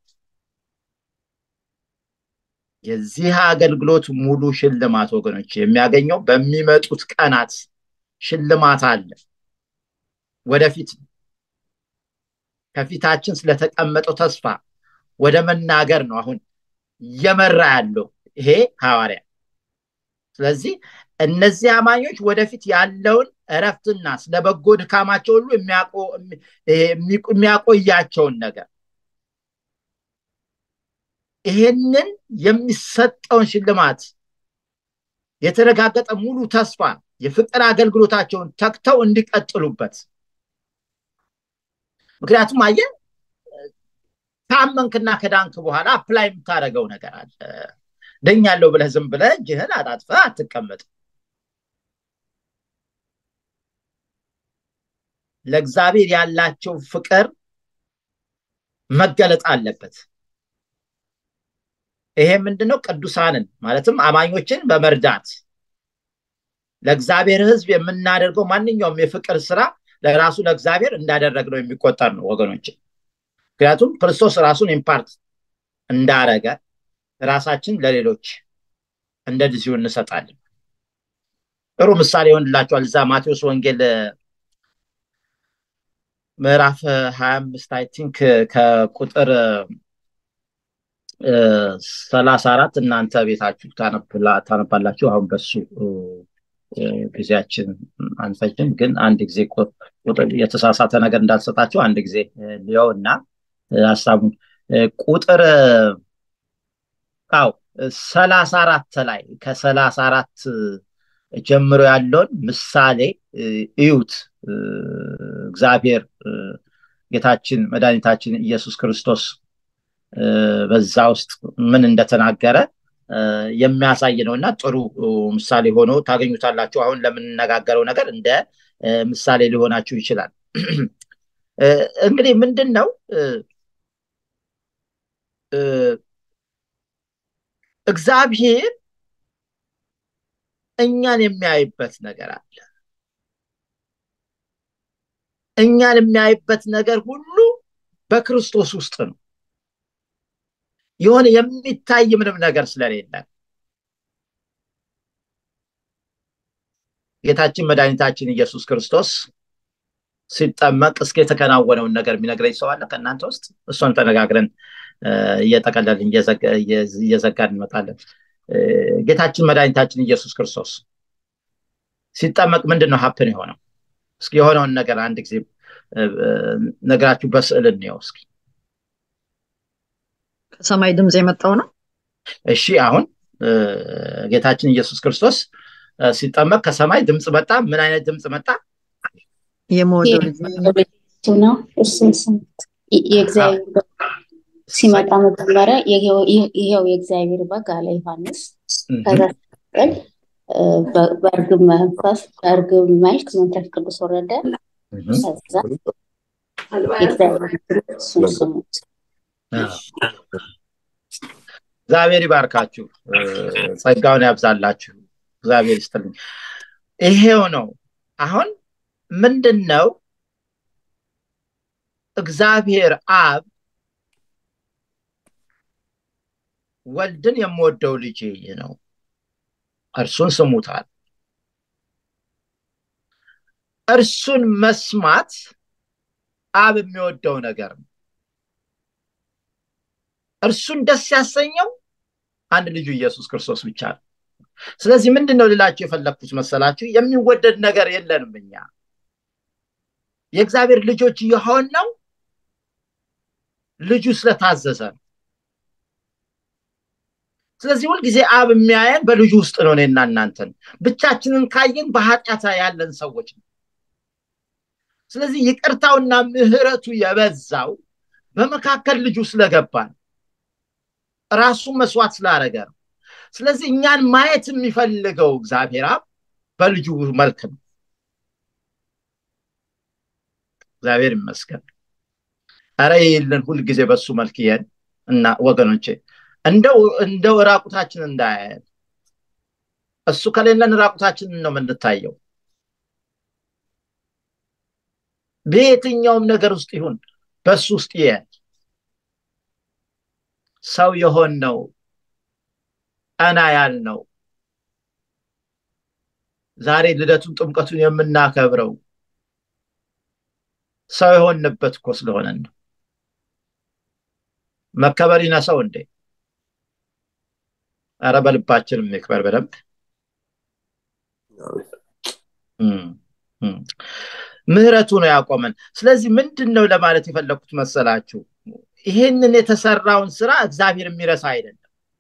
የዚህ አገልግሎት ሙሉ ሽልማት ወገኖች የሚያገኘው በሚመጡት ቀናት ሽልማት አለ ወደፊት ከፊታችን ስለተቀመጠው ተስፋ ወደ መናገር ነው አሁን እየመራ ያለው ይሄ ሐዋርያ ስለዚህ እነዚህ አማኞች ወደፊት ያለውን እረፍትና ስለ በጎ ድካማቸው ሁሉ የሚያቆያቸውን ነገር ይሄንን የሚሰጠውን ሽልማት የተረጋገጠ ሙሉ ተስፋ የፍቅር አገልግሎታቸውን ተክተው እንዲቀጥሉበት ምክንያቱም አየ ካመንክና ከዳንክ በኋላ አፕላይ የምታደረገው ነገር አለ ደኛለው ብለህ ዝም ብለህ እጅህን አጣጥፈ አትቀመጥ ለእግዚአብሔር ያላቸው ፍቅር መገለጥ አለበት ይሄ ምንድነው ቅዱሳንን ማለትም አማኞችን በመርዳት ለእግዚአብሔር ህዝብ የምናደርገው ማንኛውም የፍቅር ስራ ለራሱ ለእግዚአብሔር እንዳደረግነው የሚቆጠር ነው ወገኖች ምክንያቱም ክርስቶስ ራሱን ኢምፓርት እንዳረገ ራሳችን ለሌሎች እንደዚሁ እንሰጣለን ጥሩ ምሳሌ ይሆንላቸዋል እዛ ማቴዎስ ወንጌል ምዕራፍ ሀያ አምስት አይ ቲንክ ከቁጥር ሰላሳ አራት እናንተ ቤታችሁ ታነባላችሁ አሁን በሱ ጊዜያችን አንፈጅም ግን አንድ ጊዜ የተሳሳተ ነገር እንዳልሰጣችሁ አንድ ጊዜ ሊየው እና ሀሳቡን ቁጥር ው ሰላሳ አራት ላይ ከሰላሳ አራት ጀምሮ ያለውን ምሳሌ እዩት እግዚአብሔር ጌታችን መድኃኒታችን ኢየሱስ ክርስቶስ በዛ ውስጥ ምን እንደተናገረ የሚያሳይ ነው እና ጥሩ ምሳሌ ሆኖ ታገኙታላችሁ አሁን ለምንነጋገረው ነገር እንደ ምሳሌ ሊሆናችሁ ይችላል እንግዲህ ምንድን ነው እግዚአብሔር እኛን የሚያይበት ነገር አለ እኛን የሚያይበት ነገር ሁሉ በክርስቶስ ውስጥ ነው የሆነ የሚታይ ምንም ነገር ስለሌለ ጌታችን መድኃኒታችን ኢየሱስ ክርስቶስ ሲጠመቅ እስከ የተከናወነውን ነገር የሚነግረኝ ሰው አለ ከእናንተ ውስጥ እሷን ተነጋግረን እየጠቀለልን እየዘጋን እንመጣለን ጌታችን መድኃኒታችን ኢየሱስ ክርስቶስ ሲጠመቅ ምንድን ነው ሀፕን የሆነው እስኪ የሆነውን ነገር አንድ ጊዜ ነገራችሁ በስዕል እንየው እስኪ ከሰማይ ድምፅ የመጣው ነው እሺ አሁን ጌታችን ኢየሱስ ክርስቶስ ሲጠመቅ ከሰማይ ድምፅ መጣ ምን አይነት ድምፅ መጣ የመወደው ልጅ ነው እሱን ስሙት የእግዚአብሔር ሲመጣ መጀመሪያ ይሄው የእግዚአብሔር በግ አለ ዮሐንስ ከዛ ሲቀጥል በእርግብ መንፈስ በእርግብ መልክ መንፈስ ቅዱስ ወረደ ከዛ የእግዚአብሔር እሱን ስሙት እግዚአብሔር ይባርካችሁ ጸጋውን ያብዛላችሁ እግዚአብሔር ይስጥልኝ ይሄው ነው አሁን ምንድን ነው እግዚአብሔር አብ ወልድን የምወደው ልጅ ነው እርሱን ስሙታል እርሱን መስማት አብ የሚወደው ነገር ነው እርሱን ደስ ያሰኘው አንድ ልጁ ኢየሱስ ክርስቶስ ብቻ ነው ስለዚህ ምንድን ነው ልላችሁ የፈለግኩት መሰላችሁ የሚወደድ ነገር የለንም እኛ የእግዚአብሔር ልጆች የሆን ነው ልጁ ስለታዘዘ ነው ስለዚህ ሁልጊዜ አብ የሚያየን በልጁ ውስጥ ነው እኔና እናንተን ብቻችንን ካየን በኃጢአት ያለን ሰዎች ነው ስለዚህ ይቅርታውና ምህረቱ የበዛው በመካከል ልጁ ስለገባ ነው ራሱን መስዋዕት ስላደረገ ነው ስለዚህ እኛን ማየት የሚፈልገው እግዚአብሔር አብ በልጁ መልክ ነው እግዚአብሔር ይመስገን አረ ይልን ሁልጊዜ በሱ መልክ ይሄን እና ወገኖቼ እንደው እንደው ራቁታችን እንዳያየን እሱ ከሌለን ራቁታችንን ነው የምንታየው በየትኛውም ነገር ውስጥ ይሁን በሱ ውስጥ ይያል ሰው የሆን ነው ቀና ያል ነው ዛሬ ልደቱን ጥምቀቱን የምናከብረው ሰው የሆንበት እኮ ስለሆነን ነው መከበር ይነሰው እንዴ አረ በልባችን የሚክበር በደንብ ምህረቱ ነው ያቆመን ስለዚህ ምንድን ነው ለማለት የፈለግኩት መሰላችሁ ይህንን የተሰራውን ስራ እግዚአብሔር የሚረሳ አይደለም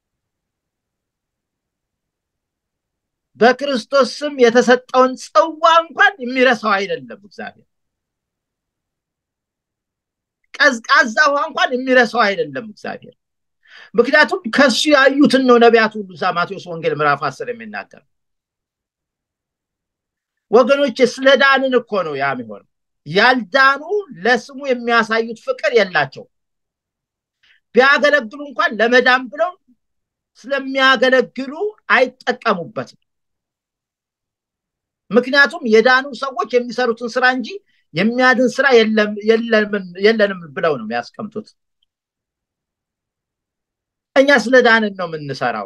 በክርስቶስ ስም የተሰጠውን ጽዋ እንኳን የሚረሳው አይደለም እግዚአብሔር ቀዝቃዛ ውሃ እንኳን የሚረሳው አይደለም እግዚአብሔር ምክንያቱም ከሱ ያዩትን ነው ነቢያት ሁሉ ዛ ማቴዎስ ወንጌል ምዕራፍ አስር የሚናገር ወገኖች ስለ ዳንን እኮ ነው ያ የሚሆነው ያልዳኑ ለስሙ የሚያሳዩት ፍቅር የላቸው ቢያገለግሉ እንኳን ለመዳን ብለው ስለሚያገለግሉ አይጠቀሙበትም ምክንያቱም የዳኑ ሰዎች የሚሰሩትን ስራ እንጂ የሚያድን ስራ የለንም ብለው ነው የሚያስቀምጡት እኛ ስለ ዳንን ነው የምንሰራው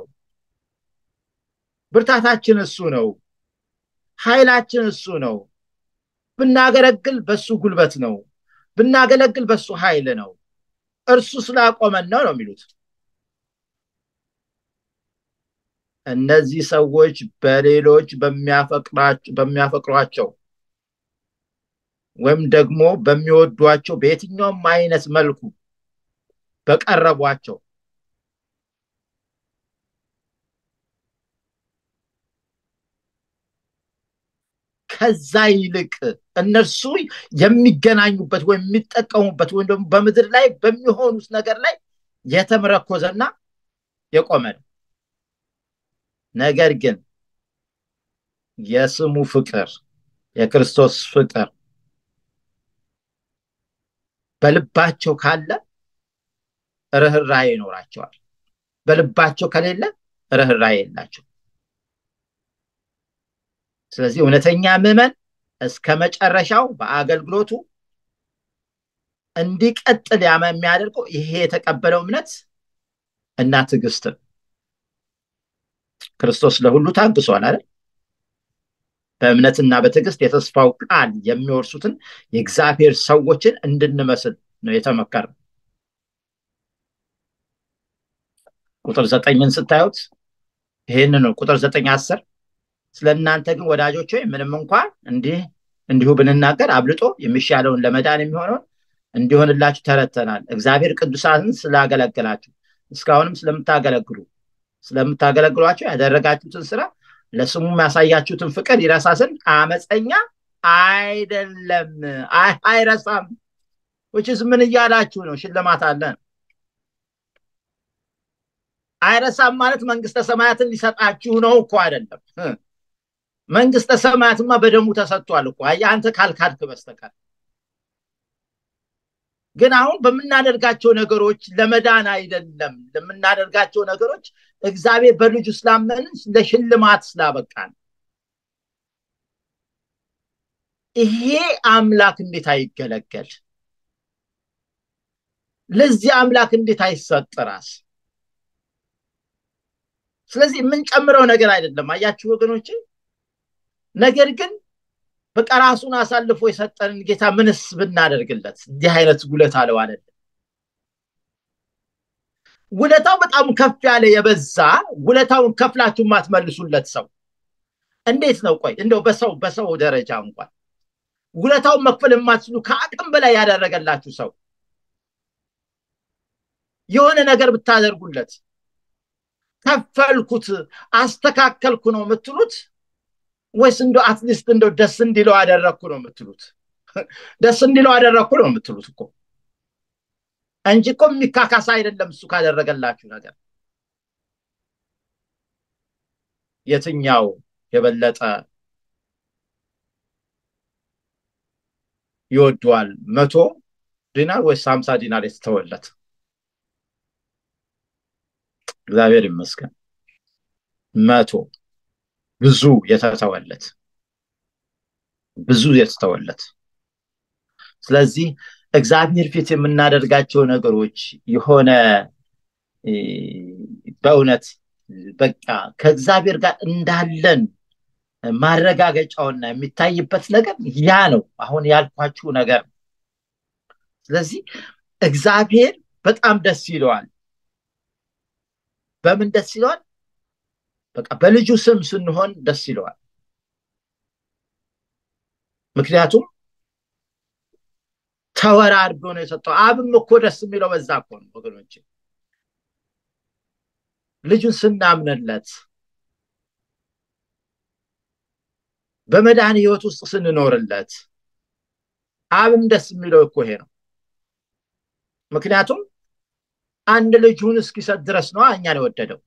ብርታታችን እሱ ነው ኃይላችን እሱ ነው ብናገለግል በሱ ጉልበት ነው ብናገለግል በሱ ኃይል ነው እርሱ ስላቆመን ነው ነው የሚሉት እነዚህ ሰዎች በሌሎች በሚያፈቅሯቸው ወይም ደግሞ በሚወዷቸው በየትኛውም አይነት መልኩ በቀረቧቸው ከዛ ይልቅ እነርሱ የሚገናኙበት ወይም የሚጠቀሙበት ወይም ደግሞ በምድር ላይ በሚሆኑት ነገር ላይ የተመረኮዘና የቆመ ነው ነገር ግን የስሙ ፍቅር የክርስቶስ ፍቅር በልባቸው ካለ ርኅራዬ ይኖራቸዋል በልባቸው ከሌለ ርኅራዬ የላቸው ስለዚህ እውነተኛ ምዕመን እስከ መጨረሻው በአገልግሎቱ እንዲቀጥል የሚያደርገው ይሄ የተቀበለው እምነት እና ትዕግስትን ክርስቶስ ለሁሉ ታግሷል አይደል በእምነትና በትዕግስት የተስፋው ቃል የሚወርሱትን የእግዚአብሔር ሰዎችን እንድንመስል ነው የተመከረ ቁጥር ዘጠኝን ስታዩት ይህን ነው ቁጥር ዘጠኝ አስር ስለ እናንተ ግን ወዳጆች ምንም እንኳን እንዲህ እንዲሁ ብንናገር አብልጦ የሚሻለውን ለመዳን የሚሆነውን እንዲሆንላችሁ ተረተናል እግዚአብሔር ቅዱሳንን ስላገለገላችሁ እስካሁንም ስለምታገለግሉ ስለምታገለግሏቸው ያደረጋችሁትን ስራ ለስሙ ያሳያችሁትን ፍቅር ይረሳ ዘንድ አመፀኛ አይደለም አይረሳም ውችስ ምን እያላችሁ ነው ሽልማት አለን አይረሳም ማለት መንግስተ ሰማያትን ሊሰጣችሁ ነው እኮ አይደለም መንግስተ ሰማያትማ በደሙ ተሰጥቷል እኮ አንተ ካልካድክ በስተቀር ግን አሁን በምናደርጋቸው ነገሮች ለመዳን አይደለም ለምናደርጋቸው ነገሮች እግዚአብሔር በልጁ ስላመንን ለሽልማት ስላበቃን ይሄ አምላክ እንዴት አይገለገል ለዚህ አምላክ እንዴት አይሰጥ ራስ ስለዚህ የምንጨምረው ነገር አይደለም አያችሁ ወገኖች ነገር ግን በቃ ራሱን አሳልፎ የሰጠንን ጌታ ምንስ ብናደርግለት እንዲህ አይነት ውለታ አለው አይደለም ውለታው በጣም ከፍ ያለ የበዛ ውለታውን ከፍላችሁ የማትመልሱለት ሰው እንዴት ነው ቆይ እንደው በሰው በሰው ደረጃ እንኳን ውለታውን መክፈል የማትችሉ ከአቅም በላይ ያደረገላችሁ ሰው የሆነ ነገር ብታደርጉለት ከፈልኩት አስተካከልኩ ነው የምትሉት ወይስ እንደ አትሊስት እንደው ደስ እንዲለው አደረግኩ ነው የምትሉት ደስ እንዲለው አደረግኩ ነው የምትሉት እኮ እንጂ እኮ የሚካካስ አይደለም እሱ ካደረገላችሁ ነገር የትኛው የበለጠ ይወደዋል መቶ ዲናር ወይስ ሀምሳ ዲናር የተተወለት እግዚአብሔር ይመስገን መቶ ብዙ የተተወለት ብዙ የተተወለት ስለዚህ እግዚአብሔር ፊት የምናደርጋቸው ነገሮች የሆነ በእውነት በቃ ከእግዚአብሔር ጋር እንዳለን ማረጋገጫውና የሚታይበት ነገር ያ ነው አሁን ያልኳችሁ ነገር ስለዚህ እግዚአብሔር በጣም ደስ ይለዋል በምን ደስ ይለዋል በቃ በልጁ ስም ስንሆን ደስ ይለዋል ምክንያቱም ተወራርዶ ነው የሰጠው አብም እኮ ደስ የሚለው በዛ እኮ ነው ወገኖች ልጁን ስናምንለት በመድኃኒ ህይወት ውስጥ ስንኖርለት አብም ደስ የሚለው እኮ ይሄ ነው ምክንያቱም አንድ ልጁን እስኪሰጥ ድረስ ነው እኛን የወደደው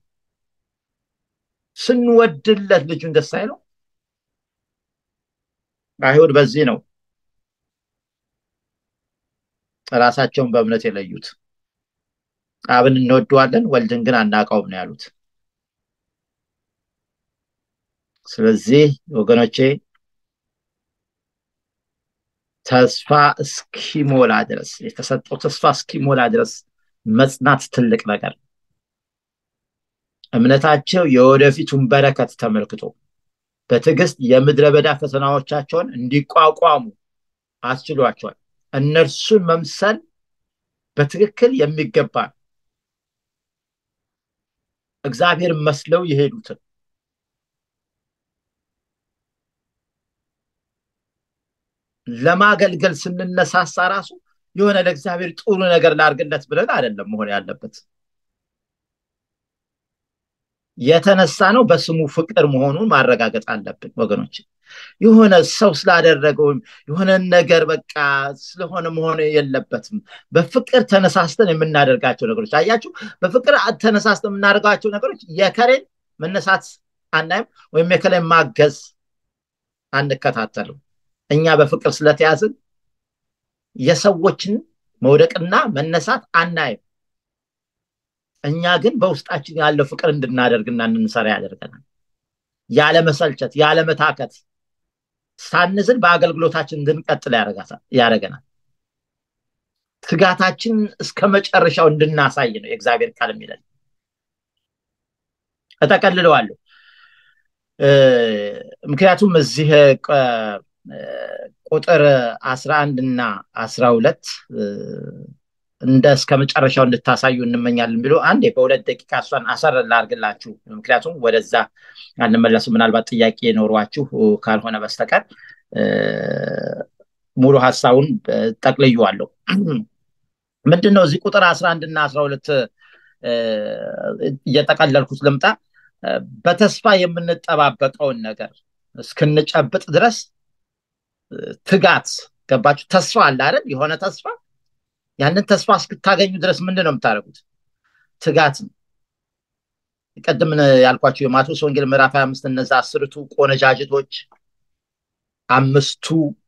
ስንወድለት ልጁን ደስ አይለው አይሁድ በዚህ ነው ራሳቸውን በእምነት የለዩት አብን እንወደዋለን ወልድን ግን አናውቀውም ነው ያሉት ስለዚህ ወገኖቼ ተስፋ እስኪሞላ ድረስ የተሰጠው ተስፋ እስኪሞላ ድረስ መጽናት ትልቅ ነገር እምነታቸው የወደፊቱን በረከት ተመልክቶ በትዕግስት የምድረ በዳ ፈተናዎቻቸውን እንዲቋቋሙ አስችሏቸዋል እነርሱን መምሰል በትክክል የሚገባ እግዚአብሔር መስለው የሄዱትን ለማገልገል ስንነሳሳ ራሱ የሆነ ለእግዚአብሔር ጥሩ ነገር ላርግለት ብለን አይደለም መሆን ያለበት የተነሳ ነው በስሙ ፍቅር መሆኑን ማረጋገጥ አለብን ወገኖች የሆነ ሰው ስላደረገው የሆነ ነገር በቃ ስለሆነ መሆን የለበትም በፍቅር ተነሳስተን የምናደርጋቸው ነገሮች አያችሁ በፍቅር ተነሳስተን የምናደርጋቸው ነገሮች የከሬን መነሳት አናይም ወይም የከሌን ማገዝ አንከታተልም እኛ በፍቅር ስለተያዝን የሰዎችን መውደቅና መነሳት አናይም እኛ ግን በውስጣችን ያለው ፍቅር እንድናደርግና እንድንሰራ ያደርገናል ያለመሰልቸት ያለመታከት ሳንዝል በአገልግሎታችን እንድንቀጥል ያደረገናል ትጋታችን እስከ መጨረሻው እንድናሳይ ነው የእግዚአብሔር ቃል የሚለን እጠቀልለዋለሁ ምክንያቱም እዚህ ቁጥር አስራ አንድ እና አስራ ሁለት እንደ እስከ መጨረሻው እንድታሳዩ እንመኛለን ብሎ አንዴ በሁለት ደቂቃ እሷን አሰር ላርግላችሁ ምክንያቱም ወደዛ አንመለሱ ምናልባት ጥያቄ ኖሯችሁ ካልሆነ በስተቀር ሙሉ ሀሳቡን ጠቅልዩዋለሁ ምንድን ነው እዚህ ቁጥር አስራ አንድ እና አስራ ሁለት እየጠቀለልኩት ልምጣ በተስፋ የምንጠባበቀውን ነገር እስክንጨብጥ ድረስ ትጋት ገባችሁ ተስፋ አለ አይደል የሆነ ተስፋ ያንን ተስፋ እስክታገኙ ድረስ ምንድን ነው የምታደርጉት ትጋት ነው ቅድም ያልኳቸው የማቴዎስ ወንጌል ምዕራፍ 25 እነዛ አስርቱ ቆነጃጅቶች አምስቱ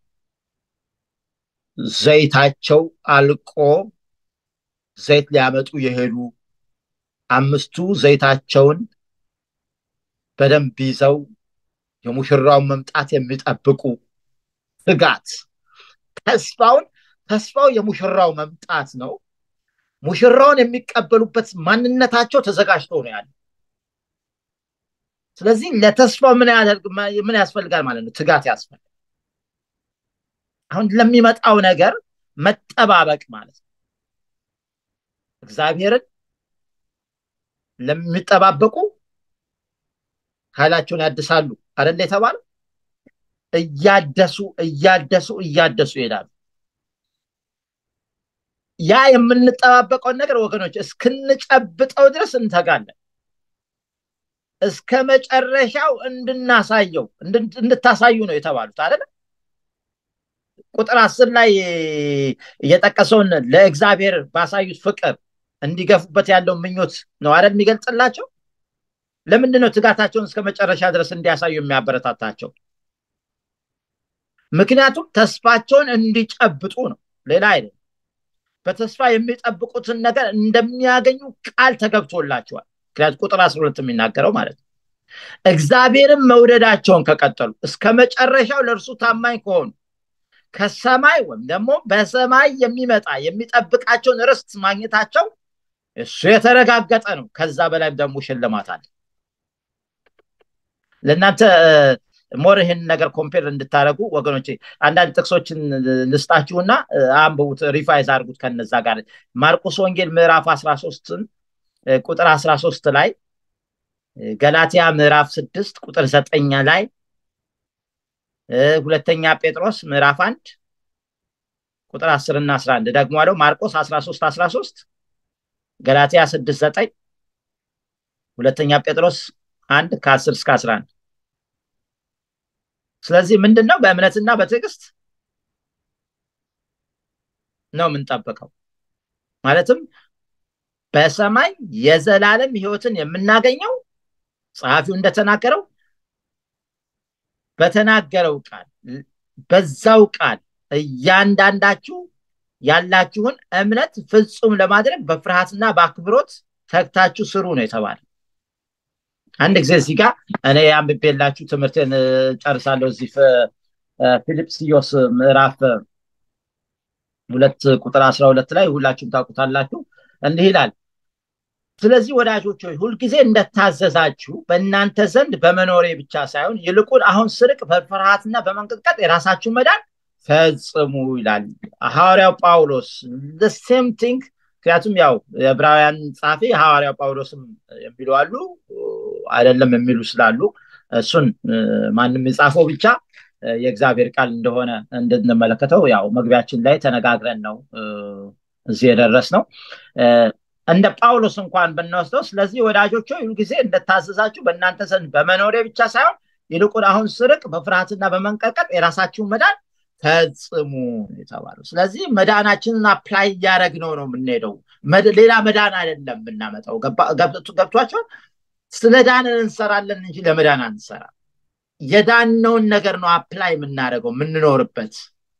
ዘይታቸው አልቆ ዘይት ሊያመጡ የሄዱ አምስቱ ዘይታቸውን በደንብ ይዘው የሙሽራውን መምጣት የሚጠብቁ ትጋት ተስፋውን ተስፋው የሙሽራው መምጣት ነው ሙሽራውን የሚቀበሉበት ማንነታቸው ተዘጋጅቶ ነው ያለ ስለዚህ ለተስፋው ምን ያስፈልጋል ማለት ነው ትጋት ያስፈልጋል አሁን ለሚመጣው ነገር መጠባበቅ ማለት ነው እግዚአብሔርን ለሚጠባበቁ ኃይላቸውን ያድሳሉ አደለ የተባለው እያደሱ እያደሱ እያደሱ ይሄዳሉ ያ የምንጠባበቀውን ነገር ወገኖች እስክንጨብጠው ድረስ እንተጋለን እስከ መጨረሻው እንድናሳየው እንድታሳዩ ነው የተባሉት አይደለ ቁጥር አስር ላይ እየጠቀሰውን ለእግዚአብሔር ባሳዩት ፍቅር እንዲገፉበት ያለው ምኞት ነው አይደል የሚገልጽላቸው ለምንድን ነው ትጋታቸውን እስከ መጨረሻ ድረስ እንዲያሳዩ የሚያበረታታቸው ምክንያቱም ተስፋቸውን እንዲጨብጡ ነው ሌላ አይደለም በተስፋ የሚጠብቁትን ነገር እንደሚያገኙ ቃል ተገብቶላቸዋል ምክንያቱ ቁጥር አስራ ሁለት የሚናገረው ማለት ነው እግዚአብሔርን መውደዳቸውን ከቀጠሉ እስከ መጨረሻው ለእርሱ ታማኝ ከሆኑ ከሰማይ ወይም ደግሞ በሰማይ የሚመጣ የሚጠብቃቸውን ርስት ማግኘታቸው እሱ የተረጋገጠ ነው ከዛ በላይም ደግሞ ሽልማት አለ ለእናንተ ሞር ይህን ነገር ኮምፔር እንድታደረጉ ወገኖች አንዳንድ ጥቅሶችን ልስጣችሁና አንብቡት ሪቫይዝ አድርጉት ከነዛ ጋር ማርቆስ ወንጌል ምዕራፍ 13 ቁጥር 13 ላይ ገላትያ ምዕራፍ 6 ቁጥር 9 ላይ ሁለተኛ ጴጥሮስ ምዕራፍ 1 ቁጥር 10 እና 11 ደግሞ አለው ማርቆስ 13 13 ገላትያ 6 9 ሁለተኛ ጴጥሮስ 1 ከ10 እስከ 11 ስለዚህ ምንድን ነው በእምነትና በትዕግስት ነው የምንጠብቀው ማለትም በሰማይ የዘላለም ህይወትን የምናገኘው ጸሐፊው እንደተናገረው በተናገረው ቃል በዛው ቃል እያንዳንዳችሁ ያላችሁን እምነት ፍጹም ለማድረግ በፍርሃትና በአክብሮት ተግታችሁ ስሩ ነው የተባለ አንድ ጊዜ እዚህ ጋር እኔ አንብቤላችሁ ትምህርትን ጨርሳለሁ እዚህ ፊልጵስዮስ ምዕራፍ ሁለት ቁጥር አስራ ሁለት ላይ ሁላችሁም ታውቁታላችሁ እንዲህ ይላል ስለዚህ ወዳጆች ሆይ ሁልጊዜ እንደታዘዛችሁ በእናንተ ዘንድ በመኖሬ ብቻ ሳይሆን ይልቁን አሁን ስርቅ በፍርሃትና በመንቀጥቀጥ የራሳችሁ መዳን ፈጽሙ ይላል ሐዋርያው ጳውሎስ ሴም ቲንግ ምክንያቱም ያው የዕብራውያን ጸሐፊ ሐዋርያው ጳውሎስም የሚሉ አሉ አይደለም የሚሉ ስላሉ እሱን ማንም የጻፈው ብቻ የእግዚአብሔር ቃል እንደሆነ እንድንመለከተው ያው መግቢያችን ላይ ተነጋግረን ነው እዚህ የደረስ ነው እንደ ጳውሎስ እንኳን ብንወስደው ስለዚህ ወዳጆች ሁሉ ጊዜ እንደታዘዛችሁ በእናንተ ዘንድ በመኖሬ ብቻ ሳይሆን ይልቁን አሁን ስርቅ በፍርሃትና በመንቀጥቀጥ የራሳችሁን መዳን ፈጽሙ የተባለው ስለዚህ መዳናችንን አፕላይ እያደረግነው ነው የምንሄደው ሌላ መዳን አይደለም የምናመጣው ገብቷቸውን ስለ ዳንን እንሰራለን እንጂ ለመዳን አንሰራ የዳነውን ነገር ነው አፕላይ የምናደርገው የምንኖርበት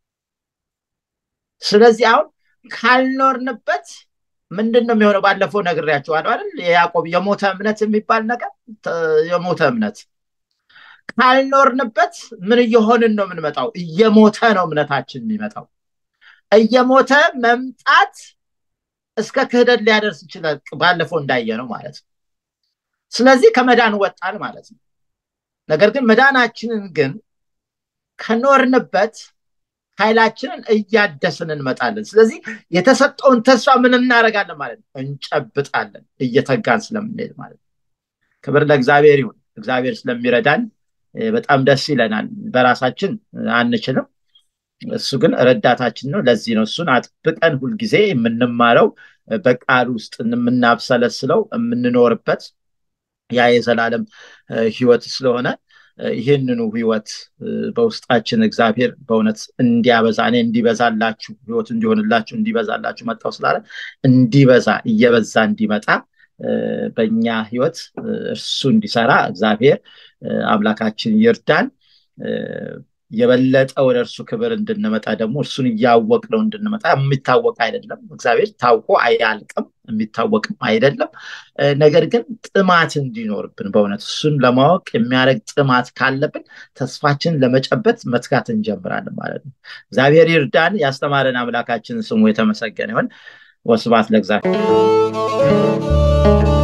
ስለዚህ አሁን ካልኖርንበት ምንድን ነው የሚሆነው ባለፈው ነግሬያቸዋለሁ አይደል የያዕቆብ የሞተ እምነት የሚባል ነገር የሞተ እምነት ካልኖርንበት ምን እየሆንን ነው የምንመጣው እየሞተ ነው እምነታችን የሚመጣው እየሞተ መምጣት እስከ ክህደት ሊያደርስ ይችላል ባለፈው እንዳየ ነው ማለት ነው ስለዚህ ከመዳን ወጣን ማለት ነው ነገር ግን መዳናችንን ግን ከኖርንበት ኃይላችንን እያደስን እንመጣለን ስለዚህ የተሰጠውን ተስፋ ምን እናደረጋለን ማለት ነው እንጨብጣለን እየተጋን ስለምንሄድ ማለት ነው ክብር ለእግዚአብሔር ይሁን እግዚአብሔር ስለሚረዳን በጣም ደስ ይለናል በራሳችን አንችልም እሱ ግን ረዳታችን ነው ለዚህ ነው እሱን አጥብቀን ሁልጊዜ የምንማረው በቃል ውስጥ የምናብሰለስለው የምንኖርበት ያ የዘላለም ህይወት ስለሆነ ይህንኑ ህይወት በውስጣችን እግዚአብሔር በእውነት እንዲያበዛ እኔ እንዲበዛላችሁ ህይወት እንዲሆንላችሁ እንዲበዛላችሁ መጣው ስላለ እንዲበዛ እየበዛ እንዲመጣ በእኛ ህይወት እርሱ እንዲሰራ እግዚአብሔር አምላካችን ይርዳን የበለጠ ወደ እርሱ ክብር እንድንመጣ ደግሞ እርሱን እያወቅ ነው እንድንመጣ የሚታወቅ አይደለም እግዚአብሔር ታውቆ አያልቅም የሚታወቅም አይደለም ነገር ግን ጥማት እንዲኖርብን በእውነት እሱን ለማወቅ የሚያደርግ ጥማት ካለብን ተስፋችን ለመጨበት መትጋት እንጀምራለን ማለት ነው እግዚአብሔር ይርዳን ያስተማረን አምላካችን ስሙ የተመሰገነ ይሆን ወስባት ለእግዚአብሔር